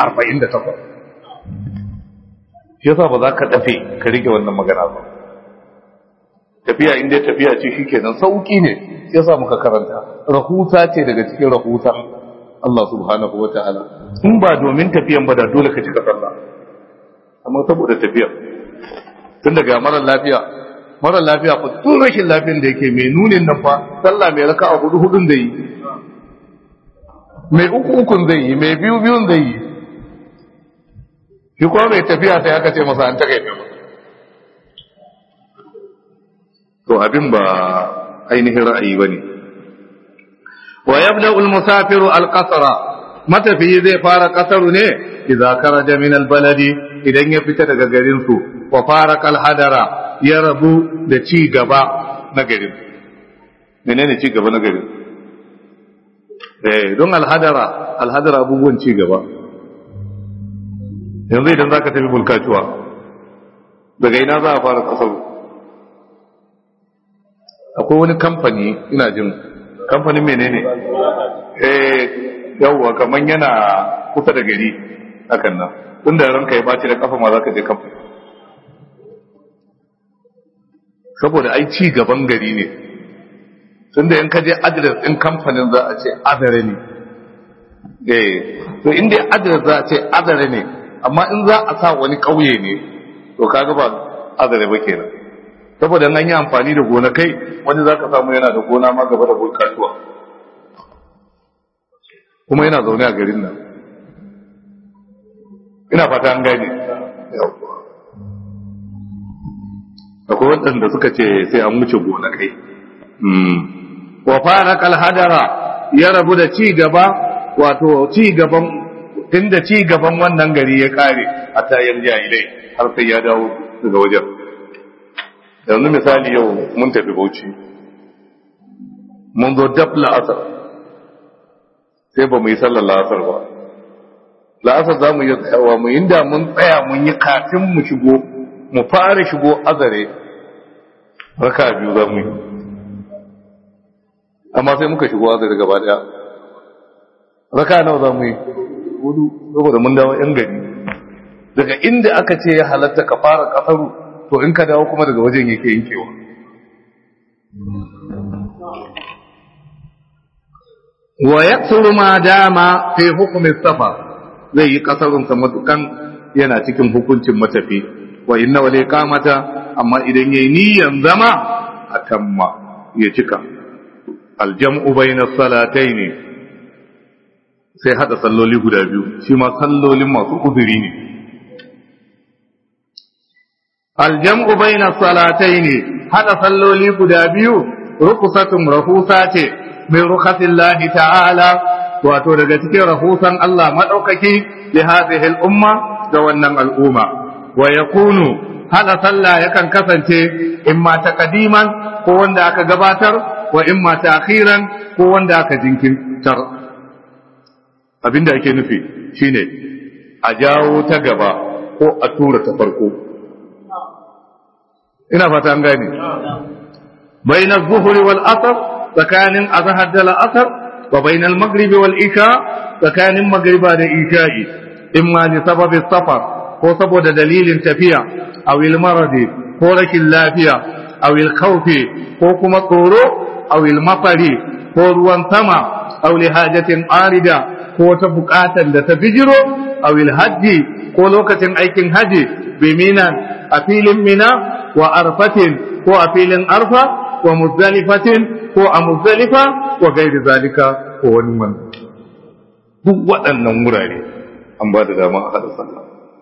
48 shi yasa ba za ka dafe ka rike wannan magana ba tafiya inda tafiya ce shi kenan sauki ne shi yasa muka karanta rahusa ce daga cikin rahusa Allah subhanahu wa ta'ala in ba domin tafiyan ba da dole ka cika sallah amma saboda tafiya tun daga mara lafiya mara lafiya fa tun rashin lafiyan da yake mai nunin nan fa sallah mai raka a hudu hudun da yi mai uku ukun zai yi mai biyu biyun zai yi shi kuma mai tafiya sai aka ce masa an takaita ba to abin ba ainihin ra'ayi ba ne wa yabda al-musafiru al-qasra matafiyi zai fara kasaru ne idza kharaja min al-baladi idan ya fita daga garin su wa fara al-hadara ya rabu da ci gaba na garin menene ci gaba na garin eh don al-hadara al-hadara abubuwan ci gaba yanzu idan zaka tafi bulkacuwa daga ina za a fara kasaru akwai wani kamfani ina jin kamfanin menene eh yawwa kaman yana kusa da gari hakan nan tunda ranka ya baci da kafa ma zaka je kamfani saboda ai ci gaban gari ne tunda in ka je address din kamfanin za a ce adare ne eh to in dai address za a ce adare ne amma in za a sa wani kauye ne to kaga ba adare ba kenan saboda an yi amfani da gonakai wani za ka samu yana da gona ma gaba da kasuwa kuma yana zaune a garin nan ina fata an gane akwai waɗanda suka ce sai an wuce gonakai wa fara kalhadara ya rabu da ci gaba wato ci gaban tunda ci gaban wannan gari ya kare a tayan jahilai har sai ya dawo daga wajen yanzu misali yau mun tafi bauchi mun zo dab la'asar sai ba mu yi sallar la'asar ba la'asar za mu yi tsayawa mu inda mun tsaya mun yi kafin mu shigo mu fara shigo azare raka biyu za mu yi amma sai muka shigo azare gaba daya raka nawa za mu yi hudu saboda mun dawo yan gari daga inda aka ce ya halatta ka fara kasaru to in ka dawo kuma daga wajen yake yankewa wa yaksuru ma dama fi hukumi safa zai yi kasarun sa matukan yana cikin hukuncin matafi wa inna wal iqamata amma idan yayi niyyan zama atamma ya cika aljam'u bayna salatayn sai hada salloli guda biyu shi ma sallolin masu uzuri ne aljam'u bayna salatayn hada salloli guda biyu rukusatun rahusa ce min rukhasillahi ta'ala wato daga cikin rahusan Allah madaukaki li hadhihi al-umma da wannan al'umma wa yakunu hada sallah yakan kasance imma taqdiman ko wanda aka gabatar wa imma ta'khiran ko wanda aka jinkirtar abinda ake nufi shine a jawo ta gaba ko a tura ta farko ina fata an gane bain az-zuhri wal asr tsakanin azhar da al-asr wa bain al-maghrib wal isha tsakanin magriba da isha'i imma li sababi safar ko saboda dalilin tafiya aw al-maradi ko rashin lafiya aw al-khawfi ko kuma tsoro aw al-mafari ko ruwan sama aw li hajatin arida ko ta bukatan da ta bijiro aw al-hajji ko lokacin aikin haji bi minan a filin mina wa arfatin ko a filin arfa wa muzdalifatin ko a muzdalifa wa gairi zalika ko wani man duk waɗannan wurare an ba da dama a haɗa sallah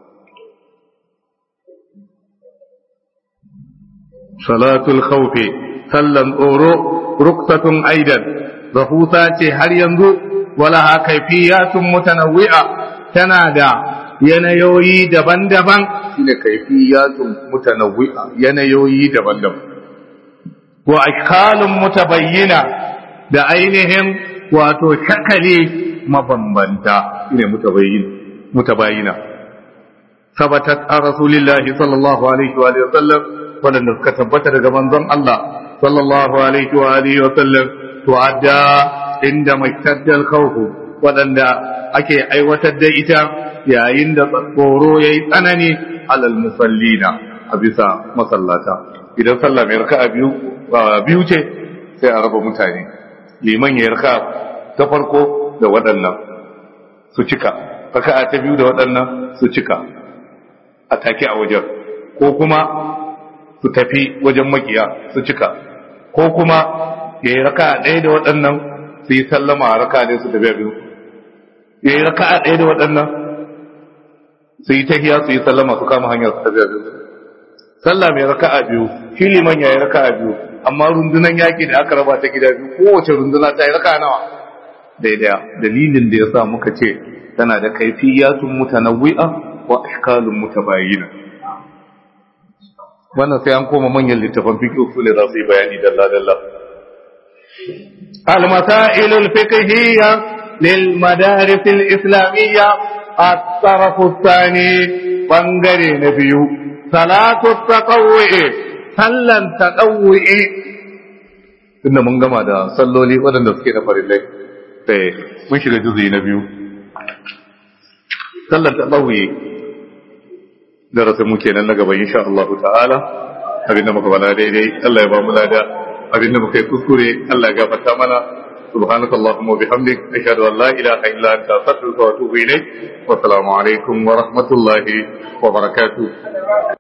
salatul khawfi sallan tsoro ruksatun aidan rahusa ce har yanzu wala ha kaifiyatun mutanawwi'a tana da yanayoyi daban-daban shine kaifiyatun mutanawwi'a yanayoyi daban-daban wa ashkalun mutabayyina da ainihin wato shakali mabambanta shine mutabayyin mutabayyina sabatat a rasulillahi sallallahu alaihi wa alihi wasallam wadanda suka tabbata daga manzon Allah sallallahu alaihi wa alihi wasallam tu'adda inda maitaddal khawf wadanda ake aiwatar da ita yayin da tsoro yayi tsanani alal musallina a bisa masallata idan sallah mai raka'a biyu biyu ce sai a raba mutane liman ya raka ta farko da waɗannan su cika raka'a ta biyu da waɗannan su cika a take a wajen ko kuma su tafi wajen makiya su cika ko kuma ya yi raka'a ɗaya da waɗannan su yi sallama a raka'a ɗaya su tafi a biyu ya yi raka'a ɗaya da waɗannan su yi tahiya su yi sallama su kama hanyar su tafi a biyu sallah mai raka'a biyu shi liman ya yi raka'a biyu amma rundunan yaƙi da aka raba ta gida biyu kowace runduna ta yi raka'a nawa daidaya dalilin da ya sa muka ce tana da kaifiyatun mutanawwi'a wa ashkalun mutabayyina wannan sai an koma manyan littafan fiqh su ne za su yi bayani dalla dalla المسائل الفقهية للمدارس الإسلامية الطرف الثاني بنغري نبيو صلاة التطوع صلى التطوع inda mun gama da salloli waɗanda suke na farillai sai mun shiga juzi na biyu sallar ta ɗauye darasin mu kenan na gaba insha Allah ta'ala abinda muka bala daidai Allah ya ba mu lada abinda muka yi kuskure Allah ya gafarta mana سبحانك اللهم وبحمدك أشهد أن لا إله إلا أنت أستغفرك وأتوب إليك والسلام عليكم ورحمة الله وبركاته